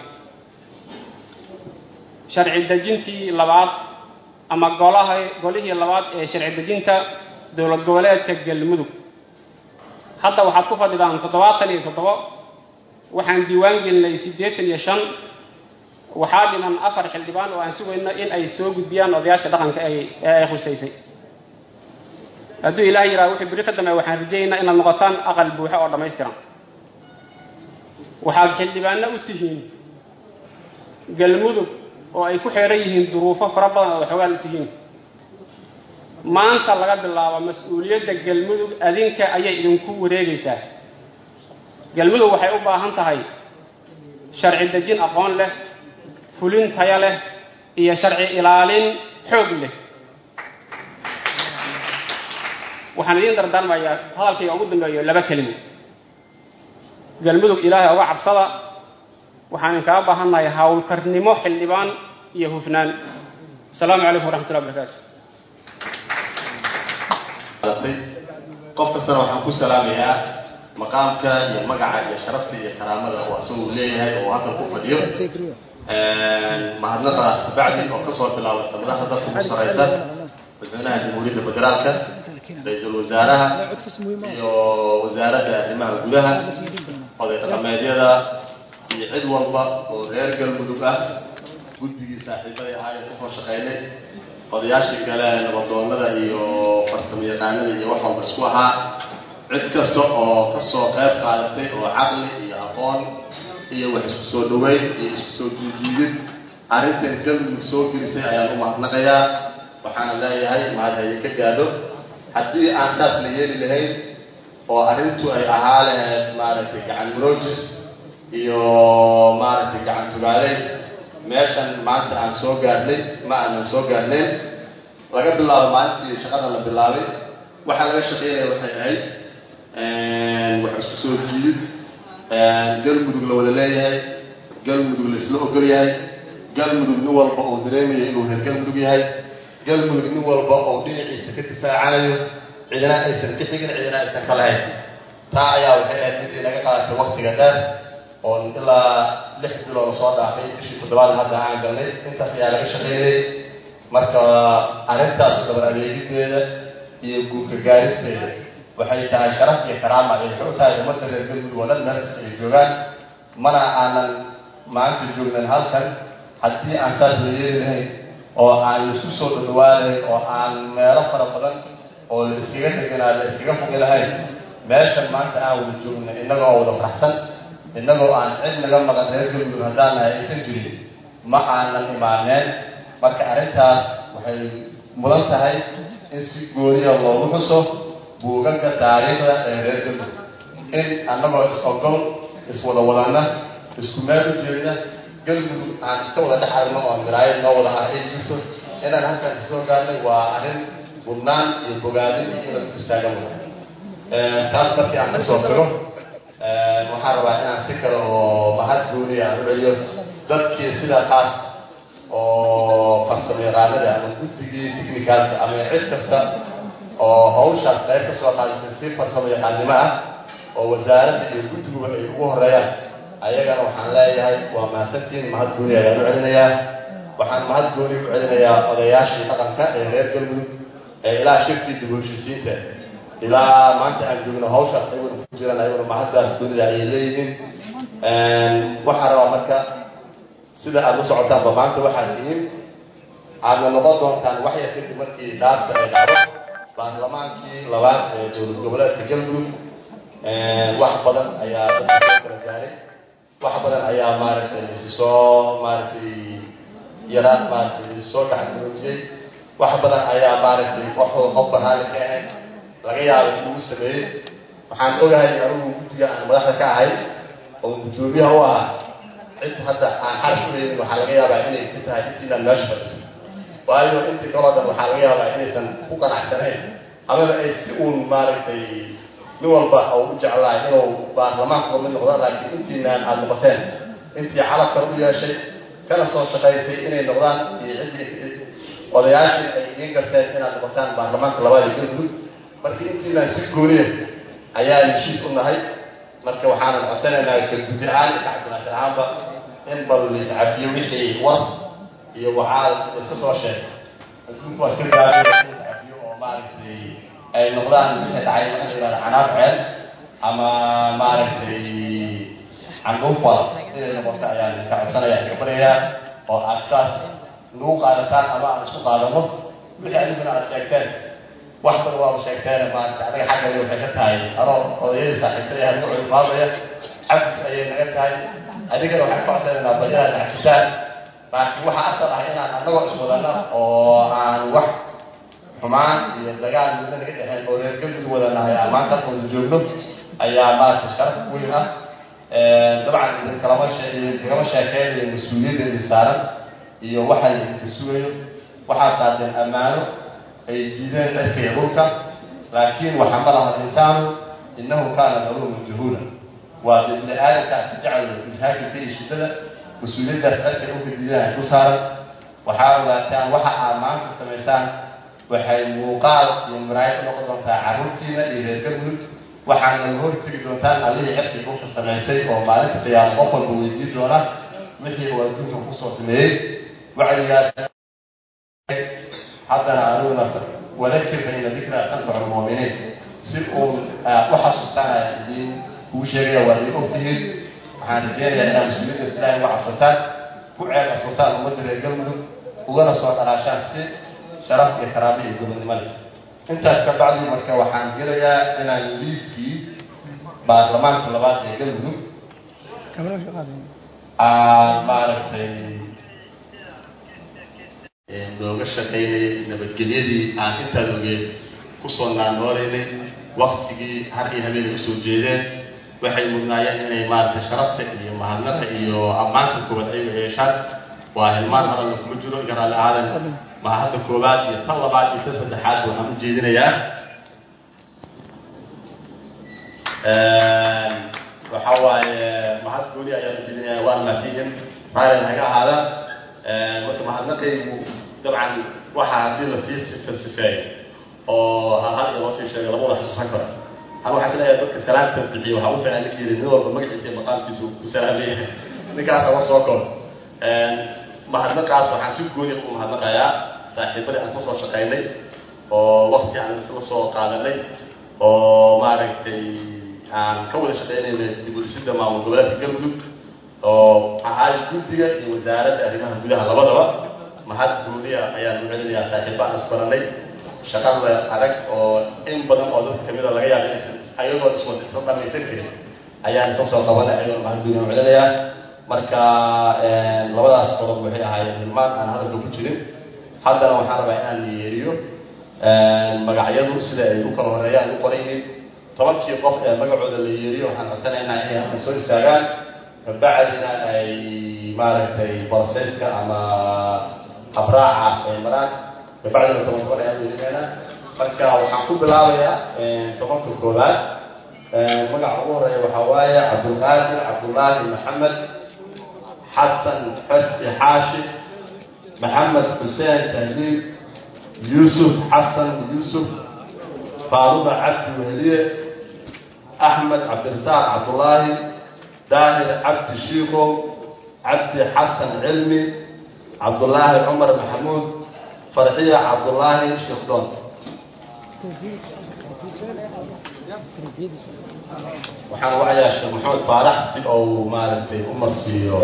sharci dejintii labaad ama golaha golihii labaad ee sharci dejinta dowlad goboleedka galmudug hadda waxaad ku fadhidaan toddobaatan iyo toddobo waxaan diiwaan gelinay siddeetan iyo shan waxaa dhiman afar xildhibaan oo aan sugayno in ay soo gudbiyaan odayaasha dhaqanka ay ee ay khusaysay hadduu ilaah yidhaha wuxuu beri ka dambeeya waxaan rajaynaynaa inaad noqotaan aqal buuxo oo dhammaystiran waxaad xildhibaano u tihiin galmudug oo ay ku xeeran yihiin duruufo fara badan oo waxoogaan u tihiin maanta laga bilaabo mas-uuliyadda galmudug adinka ayay idinku wareegaysaa galmudug waxay u baahan tahay sharci dejin aqoon leh fulin taya leh iyo sharci ilaalin xoog leh waxaan idiin dardaarmayaa hadalkayga ugu dambeeyo laba kelimo galmudug ilaahay uga cabsada waxaan idinkaga baahannahay howlkarnimo xildhibaan iyo hufnaan asalaamu calaykum waraxmatullahi wabarakaatu qof kastana waxaan ku salaamayaa maqaamka iyo magaca iyo sharafta iyo karaamada oo asaguu leeyahay oo halkan ku fadhiyo mahadnaqaas kabacdi oo kasoo bilaabata madaxda dadka ugu saraysa madaxweynaha jamhuuriyadda federaalka ra-iisul wasaaraha iyo wasaaradda arrimaha gudaha oday dhaqameedyada iyo cid walba oo reer galmudug ah guddigii saaxiibadii ahaa ee kasoo shaqeynay odayaashii kale nabadoonada iyo farsamo yaqaanada iyo wax walba isku ahaa cid kasta oo kasoo qayb qaadatay oo caqli iyo aqoon iyo wax isku soo dhaweyn iyo isku soo duujiidid arrintan galmudug soo gelisay ayaan u mahadnaqayaa waxaana leeyahay mahadhaye ka gaadho haddii aan saas la yeeli lahayn oo arrintu ay ahaa lahayd maaragtay gacan muroojis iyo maaragtay gacan tugaaleyn meeshan maanta aan soo gaarnay ma aanan soo gaarnayn laga bilaabo maalintii shaqada la bilaabay waxaa laga shaqeynaya waxay ahayd wax isku soo jiidid galmudug la wada leeyahay galmudug la isla ogol yahay galmudug nin walba uu dareemayo inuu reer galmudug yahay galmudug nin walba oo dhinaciisa ka difaacanayo cidina aysan ka xigin cidina aysan ka lahayn taa ayaa waxay ahayd midii naga qaadatay waktiga dheer oo ilaa lix bilood soo dhaafay bishii toddobaad hadda aan galnay intaas ayaa laga shaqeynayay marka arrintaas dabar adeegideeda iyo guurka gaaristeeda waxay tahay sharaf iyo karaama ay xog tahay ummadda reer galmudug oo dhan meel kasta ay joogaan mana aanan maanta joognan halkan haddii aan saas la yeeli lahayn oo aan laisku soo dhadhawaanayn oo aan meelo fara badan oo la iskaga deganaa la iskaga fogi lahayn meeshan maanta aan wada joogna innagoo wada faraxsan innagoo aan cid naga maqan reer galmudug haddaan nahay aysan jirin ma aanan imaaneen marka arrintaas waxay mudan tahay in si gooniya loogu xuso buugaga taariikhda ee reer galmudug in annagoo is-ogol iswada wadanna isku meel u jeedna galmudug aan iska wada dhex aragno oo miraayad noo wada ah ay jirto inaan halkan isoo gaarnay waa arrin budnaan iyo bogaadin iyo inad ku istaagan wada taas markii aan kasoo tago waxaan rabaa inaan si kale oo mahad gooniya aan u celiyo dadkii sida qaas oo farsamo yaqaanada ama guddigii technicalka ama cid kasta oo hawshaas qayb ka soo qaadatay si farsamo yaqaannimo ah oo wasaaradda iyo guddiguba ay ugu horeeyaan ayagana waxaan leeyahay waa mahadsantiin mahad gooni ayaan u celinayaa waxaan mahad gooni u celinayaa odayaashii dhaqanka ee reer galmudug ee ilaa shirkii dib u heshiisiinta ilaa maanta aan joogno hawshaas ayaguna ku jiraan ayaguna mahaddaas goonida ayay leeyihiin waxaan rabaa marka sida aada u socotaanba maanta waxaad tihiin aadna noqon doontaan wax yar kadib markii dhaarta ay dhacdo baarlamaankii labaad ee dowlad goboleedka galmudug wax badan ayaa dadka soo kala gaaray wax badan ayaa maaragtay laisi soo maaragtay yaraan maaragtay laisi soo gacanmuujiyey wax badan ayaa maaragtay waxoo qof barhaali ka ahayd laga yaabay in lagu sameeyey waxaan ogahay anigu guddiga aan madaxda ka ahay oo guddoomiyaha u ahaa cid hadda aan xarf u leeyin waxaa laga yaabaa inay ka tahay intiinaan meesha fadhiso waayo intii kaloo dhan waxaa laga yaabaa inaysan ku qanacsanayn amaba ay si uun maaragtay nin walba oo u jeclaa inuu baarlamaanka kamid noqdo laakiin intiinaan aada noqoteen intii calabkan u yeeshay kana soo shaqaysay inay noqdaan iyo ciddii odayaashii ay idiin garteen inaad noqotaan baarlamaanka labaad ee galmudug marka intiinaan si gooniya ayaan heshiis u nahay marka waxaanan codsanaynaa ka gudi ahaan iyo kacabdinaashir ahaanba in bal laiscafiyo wixii war iyo wacaal iska soo sheeg adduunku waa iska gaabay iscafiyo oo maaragtay ay noqdaan wixii dhacay waxa la yidhahda canaab ceel ama maaragtay candhuufwal inay noqoto ayaan ka codsanaya ka baryayaa oo aad saas nagu qaadataan ama aan isku qaadano wixii adiguna aad sheegteen wax badan waaba sheegteen maarata anaga xaggani waxay ka tahay anoo odayadii saaxiibtay ah nagu culmaadaya cabdis ayay naga tahay adigana waxaan ka codsanaynaa bal inaad xafisaan laakiin waxaa asal ah inaan anagoo iswadana oo aan wax xumaan iyo dagaal midna naga dhexeen oo reer galmudug wadanahay aan maanta wada joogno ayaa maarata sharaf weyn ah dabcan idinkalama idinkagama sheekeynayo mas-uuliyadda idin saaran iyo waxa la idinka sugayo waxaad qaateen ammaano ay diideen dharkaya dhulka laakiin waxa ma laha insaanu innahu kaana daluuman jahuula waa ibni aadamkaas jecel ilhaakilka iyo shiddada mas-uuliyaddaas dharkay dhulka diideen ay ku saaran waxaa ogaataan waxa aad maanta samaysaan waxay muuqaal iyo maraayad u noqon doontaa carruurtiina iyo reer galmudug waxaana la hortegi doontaan allihii cirkii dhulka samaysay oo maalinta qiyaamo qof walba weydiin doona wixii uu adduunka kusoo sameeyey wacdigaas haddana aniguna wadakir bayna dikra tanfacu lmu'miniin si uun u xasuustaanaya idiin kugu sheegaya waa idin ogtihiin waxaan rajeynayaa inaad mas-uuliyadda ilaahay uga cabsataan ku ceeb asurtaan ummadda reer galmudug ugana soo dhalaashaan si sharaf iyo karaamo iyo gobonnimo leh intaas ka bacdi marka waxaan gelayaa inaan liiskii baarlamaanka labaad ee galmudug aan maaragtay looga shaqaynayay nabadgelyadii aan intaan ogeed kusoo naannoolaynay waktigii har iyo habeenay usoo jeedeen waxay mudnaayeen inay maaragtay sharafta iyo mahadnaqa iyo ammaanka koowaad ayaga yeeshaan waa hilmaan hadalna kuma jiro iga raalli aadan mahadda koowaad iyo tan labaad iyo tan saddexaad waxaan u jeedinayaa waxa waaye mahad gooni ayaan u jeedinayaa waan mahadsiihin raalli naga ahaada marka mahadnaqaygu dabcan waxa haddii lasii falsifeeyo oo hal hal iyo loo sii sheegay lama wada xusuusan karo hal waxaa isleeyahay dadka salaamta bixiyo waxaa u fiican ninka yidhi nin walba magaciisa iyo maqaamkiisu ku salaam leeyahay ninkaasa war soo koro mahadnaqaas waxaan si gooni u mahadnaqayaa saaxiibadii aan kasoo shaqaynay oo wakti aan isla soo qaadanay oo maaragtay aan ka wada shaqaynaynay dib u dhisidda maamul goboleedka galmudug oo ahaay guddiga iyo wasaaradda arrimaha gudaha labadaba mahad gooniya ayaan u celinayaa saaxiibbaan isbaranay shaqada adag oo in badan oo dadka kamida laga yaaba inaysan ayagoo iswada isla dhamaysan karin ayaan isla soo qabanay ayagoo mahad gooniya u celinayaa marka labadaas qodob waxay ahaayeen hilmaan aan hadalka ku jirin haddana waxaan rabaa inaan yeeriyo magacyadu sida ay u kala horeeyaan u qoran yihiin tobankii qof ee magacooda la yeeriyo waxaan codsanaynaa inay halkan soo istaagaan kabacdina ay maaragtay boroseyska ama habraaca ay maraan kabacdina toban toban ayaan yeelinaynaa marka waxaan ku bilaabayaa tobanka koowaad magaca ugu horeeya waxaa waaye cabdulqaadir cabdullaahi maxamed xasan xersi xaashi maxamed xuseen tahliil yuusuf xasan yuusuf faaruba cabdi wehliye axmed cabdirasaaq cabdullaahi daahir cabdi shiikow cabdi xasan cilmi cabdullaahi cumar maxamuud farxiya cabdullaahi shikdoon waxaan wacayaa sheekh maxamed faarax si uu maaragtay u marsiiyo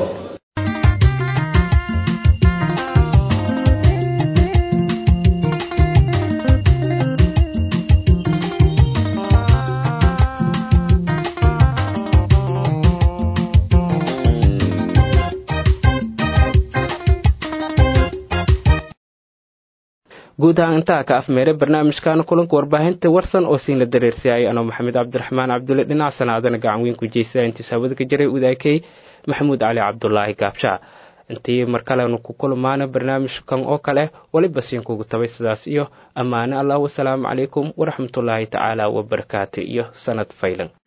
guud ahaan intaa ka afmeeray barnaamijkan kulanka warbaahinta warsan oo siin la dareersiyay anoo maxamed cabdiraxmaan cabdulle dhinac sanaadana gacan weyn ku jeysa intiis hawada ka jiray udaakey maxamuud cali cabdulaahi gaabsha intii mar kalenu ku kulmaana barnaamijkan oo kale weliba siin kugu tabay sidaas iyo ammaane allah wasalaamu calaykum waraxmatullaahi tacaala wabarakaatu iyo sanad faylan